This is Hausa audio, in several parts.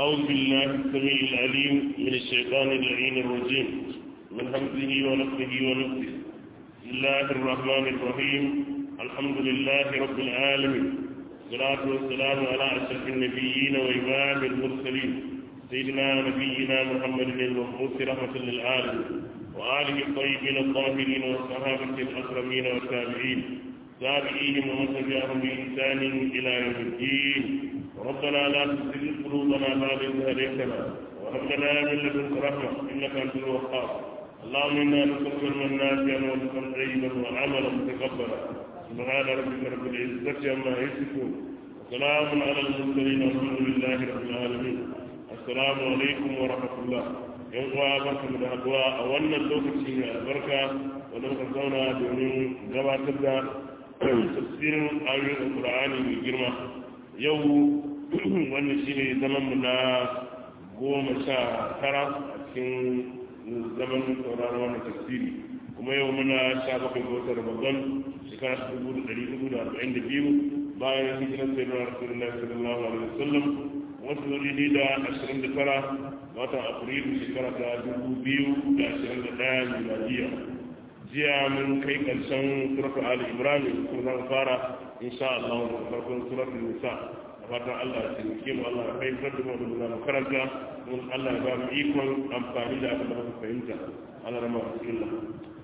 أعوذ بالله السميع العليم من الشيطان اللعين الرجيم من همزه ونفسه ونفسه بسم الله الرحمن الرحيم الحمد لله رب العالمين والصلاة والسلام على أشرف النبيين وإمام المرسلين سيدنا نبينا محمد المبعوث رحمة للعالمين وآله الطيبين الطاهرين والصحابة الأكرمين والتابعين تابعيهم ومن تبعهم بإحسان إلى يوم الدين ربنا لا تزغ قلوبنا بعد إذ هديتنا وهب لنا من لدنك رحمة إنك أنت الوهاب اللهم إنا نسألك علما نافعا ورزقا طيبا وعملا متقبلا سبحان ربك رب العزة عما يصفون وسلام على المرسلين والحمد لله رب العالمين السلام عليكم ورحمة الله yan uwa barkamu da haduwa a wannan lokaci mai albarka wanda muka zauna domin gabatar da tafsirin ayoyin alkur'ani mai girma yau wannan shine zaman mu na goma sha tara a cikin zaman sauraron wannan tafsiri kuma yau muna sha bakwai ga watan ramadan shekara ta dubu da ɗari hudu da arba'in da biyu bayan hijiran sayyidina rasulullahi sallallahu alaihi wasallam wasu zuri da ashirin da tara watan afrilu shekara ta dubu biyu da ashirin da ɗaya miladiya jiya mun kai ƙarshen suratul ali imran kuma zan fara insha Allah da farkon suratul nisa a fatan Allah ya taimake mu Allah ya fahimtar da mu da mu karanta mun Allah ya ba mu ikon amfani da abin da muka fahimta Allah rama bismillah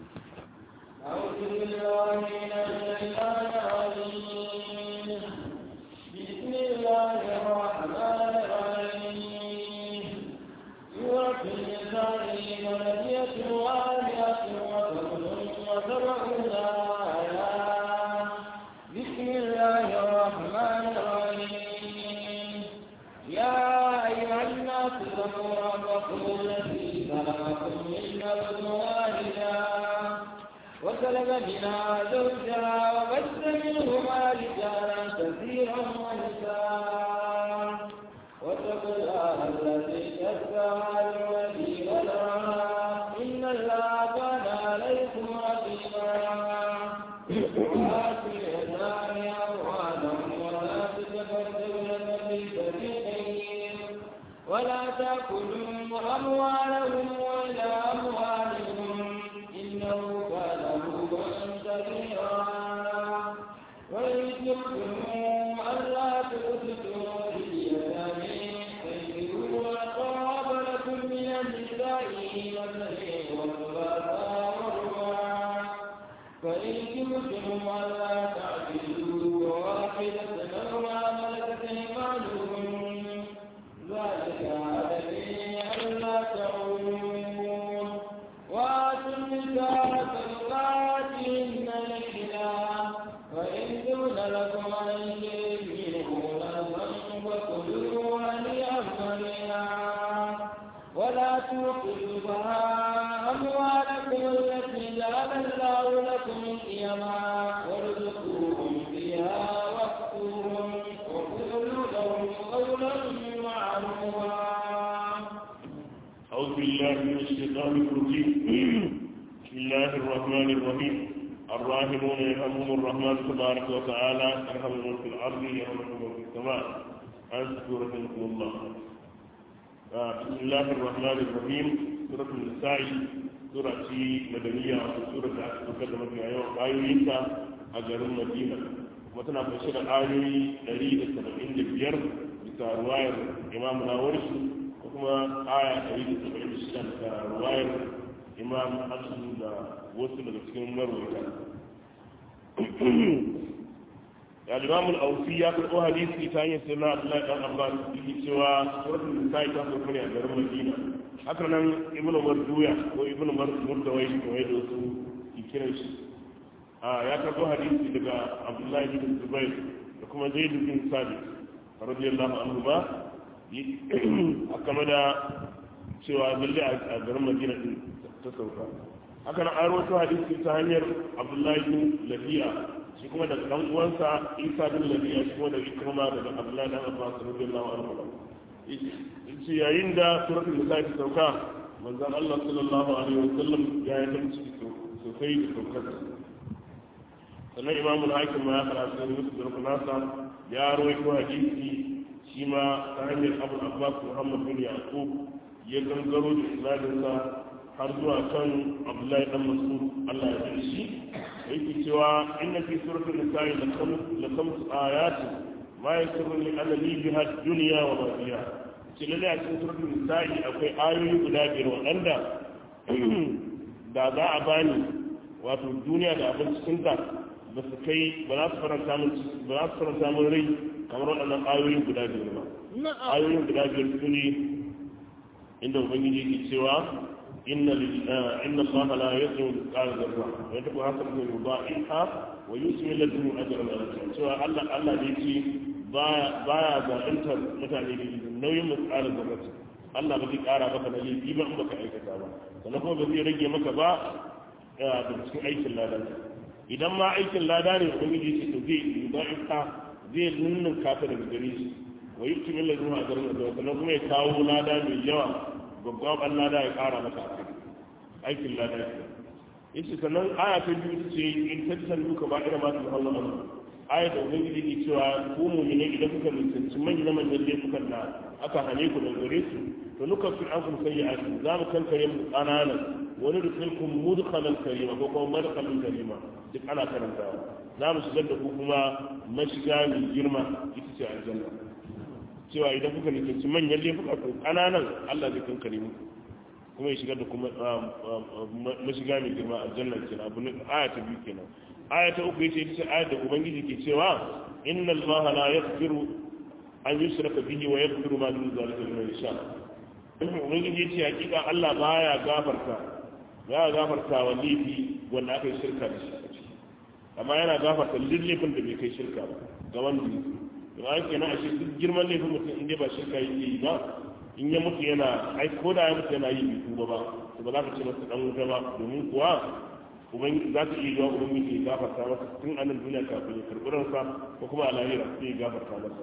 أعوذ بالله من الشيطان الرجيم بسم الله الرحمن الرحيم سورة النساء مدنية وآية وسبعون آية بسم الله الرحمن الرحيم يا أيها الناس اتقوا ربكم الذي خلقكم من نفس واحدة وسلب منها زوجها وبث منهما رجالا كثيرا ونساء واتقوا الله الذي تساءلون به والارحام ان الله كان عليكم رقيبا وآتوا اليتامى اموالهم ولا تتبدلوا الذي فريقين ولا تاكلوا اموالهم الى اموالهم انه كان هوبا كبيرا وإن كنتم ألا تقسطوا في اليتامى فانكحوا ما طاب لكم من النساء مثني وثلاثا ورباع فإن كنتم ألا تعدلوا واحدة أو ما ملكت أيمانكم ذلك أدري ألا تعودوا وآتوا النساء صدقاتهن نحلا وإن دون لكم عن شيء منه نفسا فكلوا هنيئا مريئا ولا توقفوا بها أموالكم التي جعل الله لكم قيما وارزقوهم فيها واكسوهم وقولوا لهم قولا معروفا أعوذ بالله من الشيطان الرجيم بسم الله الرحمن الرحيم الراحمون يرحمهم الرحمن تبارك وتعالى يرحمهم في الأرض يرحمهم في السماء أذكر رحمكم الله آه، بسم الله الرحمن الرحيم سورة النساء سورة مدنية سورة أكثر في آيوينتا أجر المدينة وتنا بشر آيوي دليل السبعين لبير بتارواير إمام ناورس وكما آية دليل السبعين لشدة بتارواير إمام حسن دا وصل لكسكين مرويتا ya limamun aufi ya karɓo hadisi ta hanyar sirna abdullahi dan abbas yake cewa suratul nisa'i ta sauka ne a garin madina haka nan ibnu marduya ko ibnu murdawai ko yadda wasu ke kiran shi a ya karɓo hadisi daga abdullahi bin zubair da kuma zaid bin sabit radiyallahu anhu ba a kama da cewa lalle a garin madina din ta sauka haka nan an rawaito hadisi ta hanyar abdullahi bin lafiya shi kuma daga dan uwansa isa bin lafiya shi kuma daga ikrama daga abdullahi dan abbas radiyallahu anhu yace yayin da suratul nisa ta sauka manzon Allah sallallahu alaihi wasallam ya yi ta ciki sosai da saukar sannan imamu hakim ma ya karatu da musu da nasa ya rawaito hadisi shi shi ma ta hanyar abu abbas muhammad bin yaqub ya gangaro da isnadinsa har zuwa kan abdullahi dan mas'ud Allah ya ji shi yake cewa inna fi suratul nisa'i la khams ayat ma yasirru li anna li biha dunya wa ma fiha ce lalle a cikin suratul nisa'i akwai ayoyi guda biyar waɗanda da za a bani wato duniya da abin cikinta ba su kai ba za su faranta min ba za su faranta min rai kamar waɗannan ayoyin guda biyar ba ayoyin guda biyar su ne inda ubangiji ke cewa inna inna allaha la yuzlimu mithqala dharra wa yataku hasanatan yudha'ifha wa yusmi ladunhu ajran azima cewa Allah Allah ne ce baya baya zaluntar mutane da nauyin mithqala dharra Allah ba zai kara maka na laifi ba in baka aikata ba sannan kuma ba zai rage maka ba da cikin aikin ladan idan ma aikin lada ne ubangiji ce to zai yudha'ifha zai nunnun kafa daga gare shi wa yi kimin lalzu a garin da sannan kuma ya kawo lada mai yawa babban lada ya kara maka a kai aikin lada ya yace sannan aya ta biyu ce in tattan duka ba irin ma su hawa nan aya da ubangiji ke cewa ku mu'mine idan kuka nisanci manyan manyan laifukan da aka hane ku da gare su to nuka fi an kun sayyi asu za mu kankare mu ƙananan wani da kulkun mudkhalan karima ko kuma madkhalan karima duk ana karantawa za mu shigar da ku kuma mashiga mai girma ita ce aljanna cewa idan kuka nisanci manyan laifuka to ƙananan Allah zai kankare muku kuma ya shigar da kuma mashiga mai girma aljanna kenan abu ne aya ta biyu kenan aya ta uku yace ita ce aya da ubangiji ke cewa inna allaha la yaghfiru an yushraka bihi wa yaghfiru ma dun zalika liman yasha ubangiji yace hakika Allah baya gafarta ya gafarta wa laifi wanda aka yi shirka da shi amma yana gafarta laifin da bai kai shirka ba ga wanda ya yi kenan ashe duk girman laifin mutum in dai ba shirka yake yi ba in ya mutu yana ai ko da ya mutu yana yi bai tuba ba to ba za ka ce masa dan wuta ba domin kuwa ubangiji za ka iya yiwa ubangiji ya gafarta masa tun a nan duniya kafin ya karɓi ransa ko kuma a lahira sai ya gafarta masa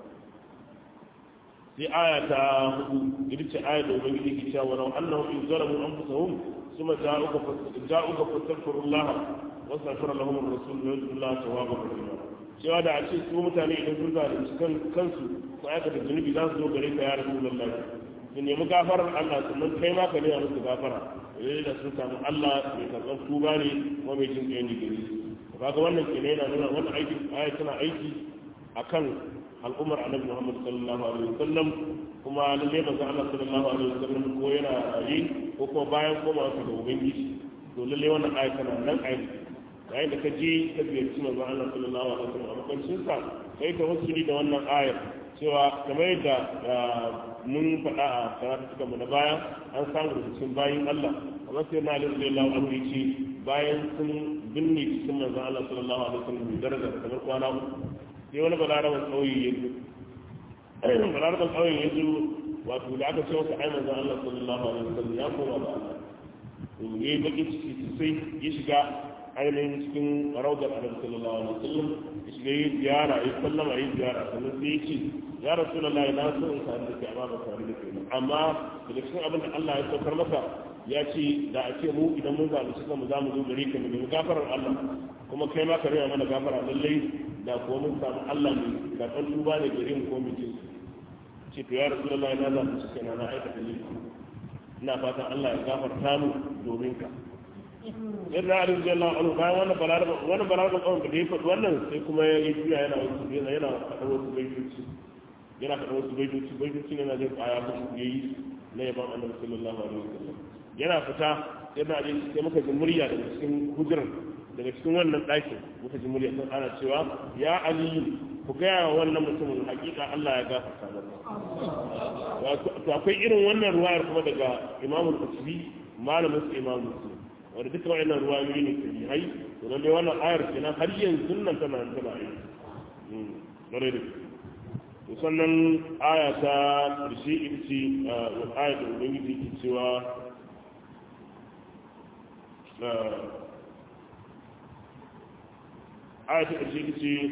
sai aya ta hudu ita ce aya da ubangiji ke cewa wa annahu in zalamu anfusahum thumma ja'uka ja'uka fastaghfirullah wa astaghfara lahum ar-rasul wa yadullahu tawwabur rahim cewa da a ce su mutane idan sun zalunci kansu ko aikata zunubi za su zo gare ka ya rasulullah su nemi gafarar Allah sannan kai ma ka nema musu gafara yayin da sun samu Allah mai karɓar tuba ne kuma mai jin tsayin digiri to kaga wannan kenan yana nuna wannan aiki aya tana aiki akan al'ummar annabi Muhammad sallallahu alaihi wasallam kuma lalle manzon Allah sallallahu alaihi wasallam ko yana rayi ko kuma bayan komawa ga ubangiji to lalle wannan aya tana nan aiki yayin da ka je ka ziyarci manzon Allah sallallahu alaihi wasallam a makwancin sa kai ka wasuli da wannan ayar cewa kamar yadda mun faɗa a karatu suka mu na baya an samu da cikin bayin Allah amma sai na alaihi sallallahu alaihi ce bayan sun binne cikin manzon Allah sallallahu alaihi wasallam da daraja kamar kwana uku sai wani balaraban ƙauye ya zo balaraban ƙauye ya zo wato da aka ce masa ai manzon Allah sallallahu alaihi wasallam ya koma ba Allah to yayi baki ciki sosai ya shiga ainihin cikin raudar annabi sallallahu alaihi wasallam ya shiga yi ziyara ya sallama yi ziyara sannan sai ya ce ya rasulullahi na so in sami da kai amma ba sami da kai ba amma daga cikin abin da Allah ya saukar maka ya ce da a ce mu idan mun zalunci kanmu za mu zo gare ka mu nemi gafarar Allah kuma kai ma ka rera mana gafara lallai da kuwa mun samu Allah ne karɓar tuba ne gare mu ko mu ce ce to ya rasulullahi na zalunci kaina na aikata laifi ina fatan Allah ya gafarta mu domin ka in na arin jalla anu bayan wannan balaraba wannan balaraba kawai da ya faɗi wannan sai kuma ya yi juya yana wasu yana yana faɗa wasu baitoci yana faɗa wasu baitoci baitoci ne na jin aya ko ya yi na yaban annabi sallallahu alaihi wasallam yana fita yana jin sai muka ji murya daga cikin hujuran daga cikin wannan ɗakin muka ji murya sun ana cewa ya aliyu ku gaya wa wannan mutumin hakika Allah ya gafarta masa to akwai irin wannan ruwayar kuma daga imamul usbi malamin su imamul muslim wanda duka wa'annan ruwayoyi ne sahihai to lalle wannan ayar kenan har yanzu nan tana nan tana yi bare da to sannan aya ta karshe ita ce wa aya da ubangiji ke cewa aya ta karshe ita ce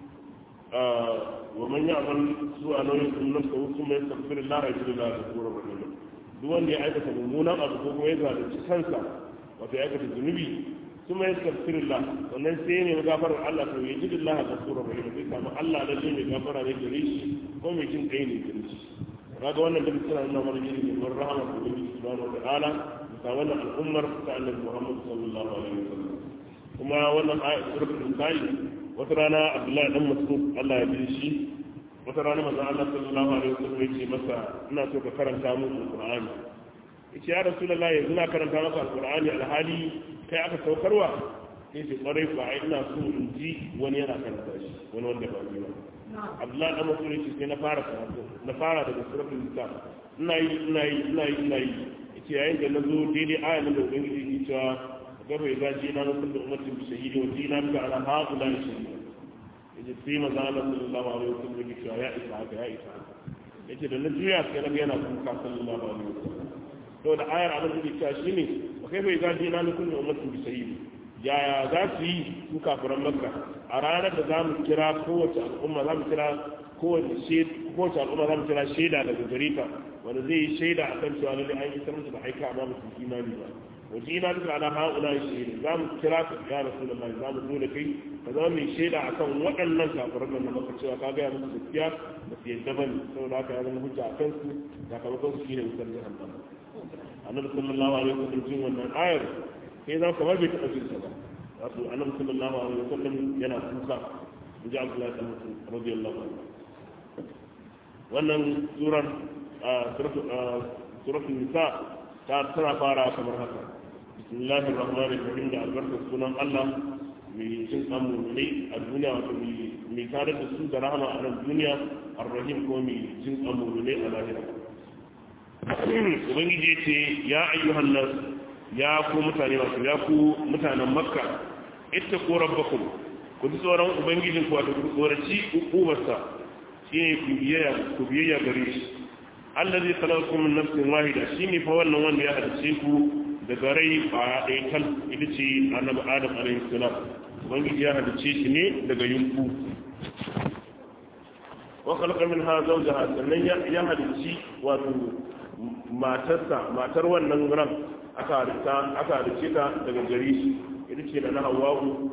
wa man ya'mal su'a nauyin sun nafsa wasu mai tafsirin lara ya jira da tsoron rahim duk wanda ya aikata mummunan abu ko kuma ya zalunci kansa wato ya aikata zunubi kuma ya tafsir Allah sannan sai ne gafarar Allah to yaji Allah ga sura rahim sai samu Allah da shi mai gafara ne gare shi ko mai jin kai ne gare shi kaga wannan duk suna nuna mana yin neman rahama da ubangiji subhanahu wa ta'ala bisa wannan al'ummar ta annabi Muhammad sallallahu alaihi wasallam kuma wannan ayat suratul nisa'i wata rana Abdullahi dan Mas'ud Allah ya bi shi wata rana manzo Allah sallallahu alaihi wasallam ya ce masa ina so ka karanta mu alqur'ani yace ya rasulullah yanzu na karanta maka alqur'ani alhali kai aka saukarwa sai ce kwarai ba ai ina so in ji wani yana karanta shi wani wanda ba ni ba Abdullahi dan Mas'ud yace sai na fara karatu na fara daga suratul nisa ina yi ina yi ina yi ina yi yace yayin da nazo daidai ayan da ubangiji ke cewa gaba ya zaji na nufin da ummatin bishahidi wa jina bika ala haula shahidi yace sai maza Allah sallallahu alaihi wasallam yake cewa ya isa haka ya isa haka yace da na juya sai na yana kuka sallallahu alaihi wasallam to da ayar abin da ke cewa shine wa kai bai zaji na nufin da ummatin bishahidi yaya za su yi su kafiran makka a ranar da za mu kira kowace al'umma za mu kira kowace al'umma za mu kira shaida daga gare ta wanda zai yi shaida a kan cewa lalle an yi ta musu da aika amma musu imani ba waje ina duka ala ha'ula shaida za mu kira ka ya rasulullahi za mu zo da kai ka zama mai shaida a kan waɗannan kafiran da maka cewa ka gaya musu gaskiya ba su yadda ba ne saboda haka ya zama hujja a kansu sakamakon su shine wutar jahannama annabi sallallahu alaihi wasallam jin wannan ayar sai zama kamar bai taɓa jinsa ba wato annabi sallallahu alaihi wasallam yana kuka in ji abdullahi dan mutum radiyallahu anhu wannan surar suratul nisa ta tana fara kamar haka bismillahir rahmanir rahim da albarkar sunan Allah mai cin amurne a duniya wato mai tare da su da rahama a nan duniya arrahim ko mai cin amurne a lahira ubangiji ce ya ayyuhan nas ya ku mutane masu ya ku mutanen makka ita ko rabbakum ku ji tsoron ubangijin ku wato ku tsoraci ukubarsa shi ne ku biyayya ku biyayya gare shi Allah zai khalaqakum min nafsin wahida shine fa wannan wanda ya halice ku daga rai ba ɗaya kan ita ce annabi Adam alaihi salam ubangiji ya halice shi ne daga yunku wa khalaqa minha zawjaha sannan ya halici wato matarsa matar wannan ran aka halice ta daga gari shi ita ce da na hawa'u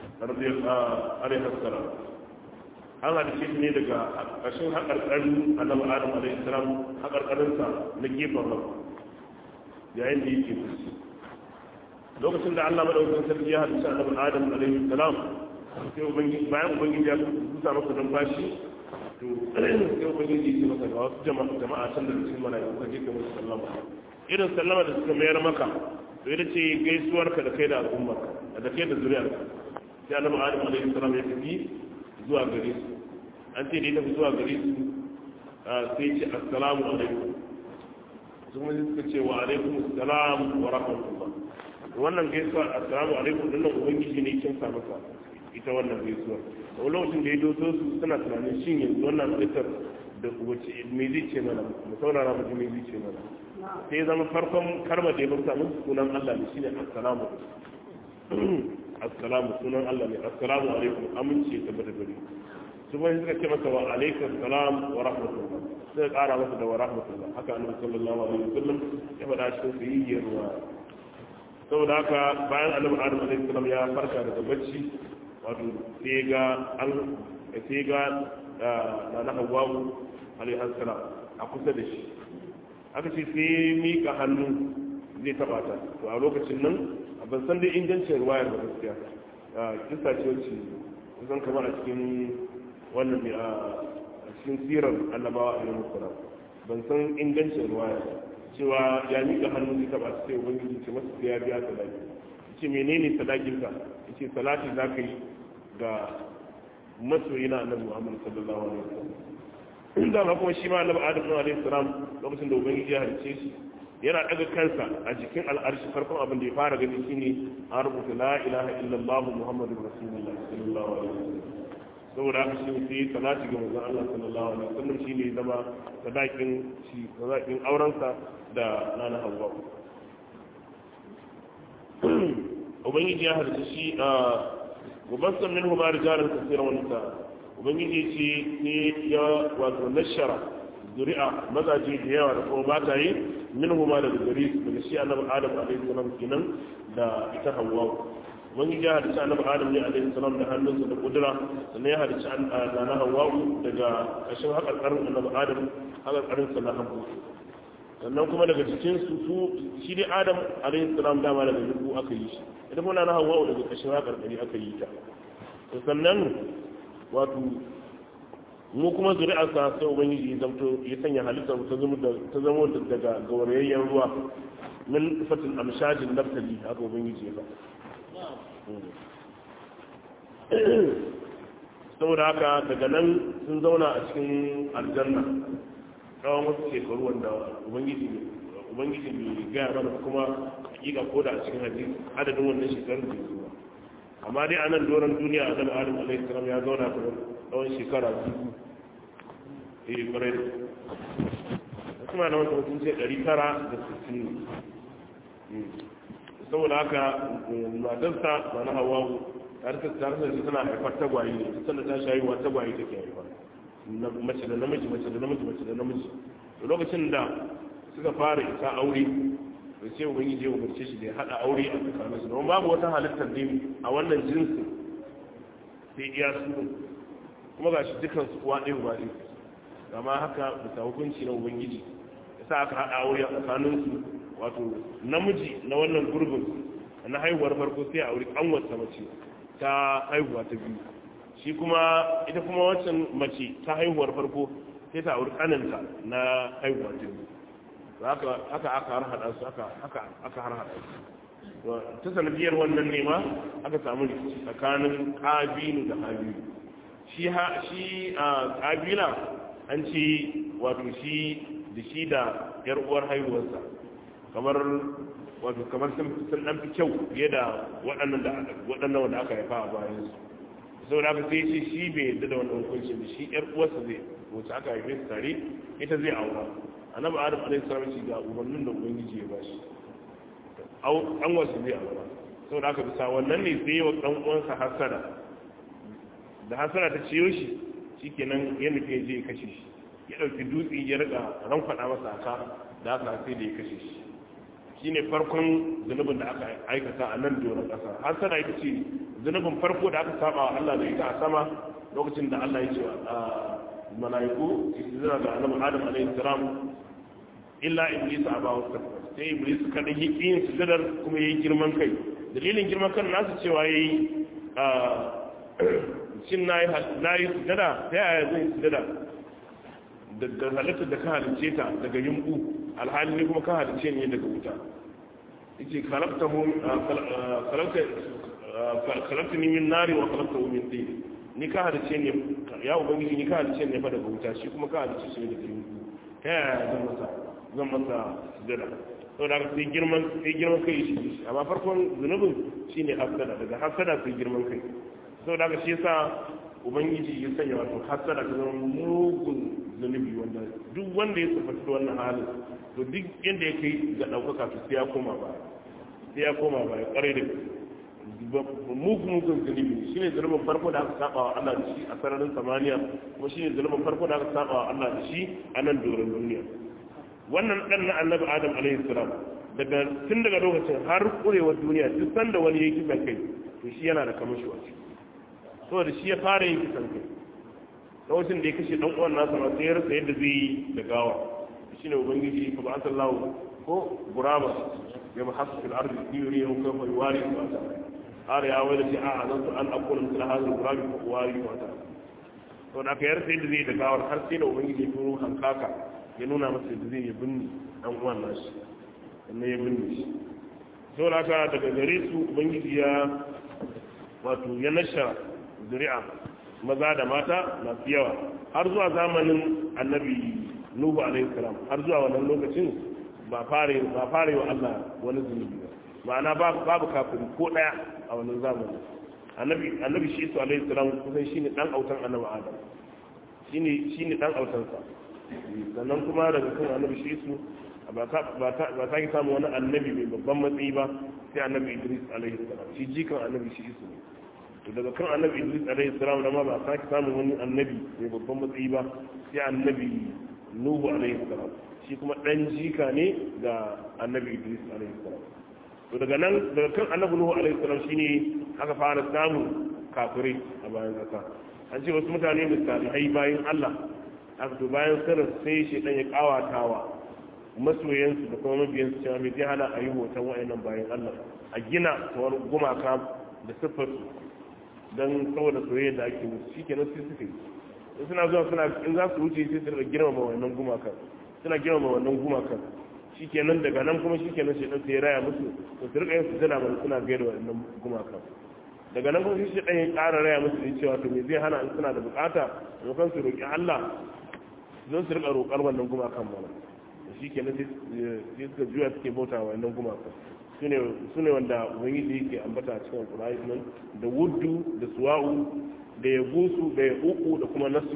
alaihi salam an halice ne daga ƙashin haƙarƙarin annabi adam alaihi salam haƙarƙarinsa na gefen ran yayin da yake fushi lokacin da allah madaukakin sarki ya halice annabi adam alaihi salam sai ubangiji bayan ubangiji ya kusa masa numfashi to sai ubangiji ya ce masa ga wasu jama'a can da cikin mala'iku ka je ka musu sallama irin sallama da suka mayar maka to ita ce gaisuwarka da kai da al'ummar da kai da zuriyar sai annabi adam alaihi salam ya tafi zuwa gare su an ce da ya tafi zuwa gare su sai ce assalamu alaikum sun wani suka ce wa alaikum assalam wa rahmatullah wannan gaisuwa assalamu alaikum din nan ubangiji ne kin sa masa ita wannan gaisuwa a lokacin da ya doso su suna tunanin shin yanzu wannan halittar da wace me zai ce mana mu saurara mu me zai ce mana sai ya zama farkon karma da ya bauta musu sunan Allah ne shine assalamu assalamu sunan Allah ne assalamu alaikum amince ta bada gari su bai suka ce masa wa alaikum salam wa rahmatullah sai kara masa da wa rahmatullah haka annabi sallallahu alaihi wasallam ya faɗa cikin sahihiyar ruwa saboda haka bayan annabi adam alaihi salam ya farka daga bacci wato sai ga an sai ga na na hawwa alaihi salam a kusa da shi aka ce sai mika hannu zai taba ta to a lokacin nan ban san dai ingancin ruwayar da gaskiya kisa ce wacce kusan kamar a cikin wannan ne a cikin sirar annabawa a yanzu kura ban san ingancin ruwaya cewa ya mika hannu zai taba sai ubangiji ce masa sai ya biya sadaki ce menene sadakinka ce salati za ka yi ga masoyina annabi muhammad sallallahu alaihi wasallam da ma kuma shi ma annabi adam alaihi salam lokacin da ubangiji ya halice shi yana daga kansa a jikin al'arshi farkon abin da ya fara gani shine an rubuta la ilaha illallah muhammadur rasulullah sallallahu alaihi wasallam saboda haka shi sai salati ga manzon Allah sallallahu alaihi wasallam shine zama sadakin shi sadakin aurensa da nana Hawwa ubangiji ya halice shi a gubassan minhu ma rijalan kaseeran wa nisa ubangiji ce ne ya wato nashara zuri'a mazaje da yawa da kuma mata yi min huma daga gari daga shi annabi adam alaihi salam kenan da ita hawwa ubangiji ya halicci annabi adam ne alaihi salam da hannunsa da kudura sannan ya halicci nana hawa'u daga ƙashin haƙarƙarin annabi adam haƙarƙarinsa na hagu sannan kuma daga cikin su su shi dai adam alaihi salam dama daga yubu aka yi shi ita kuma nana hawa'u daga ƙashin haƙarƙari aka yi ta sannan wato mu kuma zuri'arsa sai ubangiji ya zamto ya sanya halittar ta zama ta zama daga gaurayayyen ruwa min fatin amshajin naftali haka ubangiji ya faɗa saboda haka daga nan sun zauna a cikin aljanna tsawon wasu shekaru wanda ubangiji ubangiji bai gaya mana kuma hakika ko da a cikin hadisi adadin wannan shekarun da zuwa amma dai a nan doron duniya a zama adam alaihi salam ya zauna ta tsawon shekara dubu eh kwarai da kuma na wata mutum ce ɗari tara da sittin saboda haka matarsa ba na hawa tare da shi tana haifar tagwaye ne sannan ta shayi wa tagwaye take haifar mace da namiji mace da namiji mace da namiji lokacin da suka fara isa aure da ce ubangiji ya umarce shi da ya haɗa aure a tsakanin su don babu wata halittar ne a wannan jinsin sai iya su kuma ga shi dukan su kuwa ɗaya ba ɗaya amma haka bisa hukunci na ubangiji ya sa aka haɗa aure a tsakanin su wato namiji na wannan gurbin na haihuwar farko sai a aure kanwarsa mace ta haihuwa ta biyu shi kuma ita kuma wancan mace ta haihuwar farko sai ta aure kananta na haihuwa ta biyu haka aka har hada su aka har hada su ta sanadiyar wannan nema aka samu rikici tsakanin kabilu da habilu shi ha shi a kabila an ce wato shi da shi da yar uwar haihuwarsa kamar wato kamar sun dan fi kyau fiye da waɗannan da waɗannan wanda aka haifa a bayan su saboda haka sai ce shi bai yadda da wannan hukuncin da shi yar uwarsa zai wacce aka haife su tare ita zai aura annabi adam alaihi salam shi ga ubannin da ubangiji ya bashi an wasu zai aura saboda haka bisa wannan ne sai wa dan uwansa hasada da hasada ta ciyo shi shikenan ya nufi je ya kashe shi ya dauki dutse ya riga rankwada masa aka da aka sai da ya kashe shi shine farkon zunubin da aka aikata a nan doron ƙasa har sana ita ce zunubin farko da aka saba wa Allah da ita a sama lokacin da Allah ya ce a mala'iku istizra ga annabi Adam alaihi salam illa iblis aba wa sai iblis kada yi yin sujudar kuma yayi girman kai dalilin girman kan nasu cewa yayi a shin nayi nayi sujada ta yaya zai sujada daga halittar da ka halice ta daga yumbu alhali ne kuma ka halice ne daga wuta yace khalaqtahu khalaqta khalaqta ni min nari wa khalaqtahu min tin ni ka halice ne ya ubangiji ni ka halice ne fa daga wuta shi kuma ka halice shi daga yumbu ta yaya zan masa zan masa sujada saboda haka sai girman sai girman kai shi amma farkon zunubin shine hasada daga hasada sai girman kai saboda haka shi yasa ubangiji ya sanya wato hasada ta zama mugun zunubi wanda duk wanda ya tsafata da wannan halin to duk yadda ya kai ga ɗaukaka to sai ya koma ba sai ya koma ba ya ƙwarai da mugun mugun zunubi shi ne zunubin farko da aka saba wa Allah da shi a sararin samaniya kuma shi ne zunubin farko da aka saba wa Allah da shi a nan doron duniya wannan ɗan na annabi adam alaihi salam daga tun daga lokacin har kurewar duniya duk sanda wani ya yi kisan kai to shi yana da kamashi wa ciki saboda shi ya fara yin kisan kai lokacin da ya kashe dan uwan nasa ma sai ya rasa yadda zai yi da gawa shine ubangiji fa ba sallahu ko gurama ya ba hasu fil ardi yuri ya hukuma fa yuwari wa ta har ya wala ji a azantu an aqulu misla hadha al-gurabi fa yuwari wa ta to da ka yarsa yadda zai da gawar har sai da ubangiji ya turo hankaka ya nuna masa yadda zai yi binni dan uwan nashi sannan ya binne shi saboda haka daga gare su ubangiji ya wato ya nashara zuri'a maza da mata masu yawa har zuwa zamanin annabi nuhu alaihi salam har zuwa wannan lokacin ba fare ba fare wa Allah wani zunubi ba ma'ana babu kafiri ko daya a wannan zamanin annabi annabi shi su alaihi salam kusan shine dan autan annabi adam shine shine dan autan sa sannan kuma daga kan annabi shi su ba ta ba ta ba ta samu wani annabi mai babban matsayi ba sai annabi Idris alaihi salam shi jikan annabi shi su ne to daga kan annabi idris alaihi salam da ma ba sake samun wani annabi mai babban matsayi ba sai annabi nuhu alaihi salam shi kuma dan jika ne ga annabi idris alaihi salam to daga nan daga kan annabi nuhu alaihi salam shine aka fara samun kafirai a bayan kasa an ce wasu mutane da salihai bayan Allah aka to bayan sirrin sai shi dan ya kawatawa masoyansu da kuma mabiyansu cewa mai zai hana a yi hoton wa'annan bayan Allah a gina tawar gumaka da siffarsu don saboda soyayya da ake musu shi kenan sai suka yi in suna zuwa suna in za su wuce sai su rika girmama wannan gumakan suna girmama wannan gumakan shi kenan daga nan kuma shi kenan shi ɗan sai raya musu to su rika yin su tana mana suna gaida wannan gumakan daga nan kuma shi ɗan ya ƙara raya musu da cewa to me zai hana in suna da bukata maimakon su roƙi Allah don su rika roƙar wannan gumakan mana shi kenan sai suka juya suke bauta wa wannan gumakan su ne wanda ubangiji yake ambata a cikin alkur'ani nan da wuddu da suwa'u da ya gusu da ya uku da kuma nasu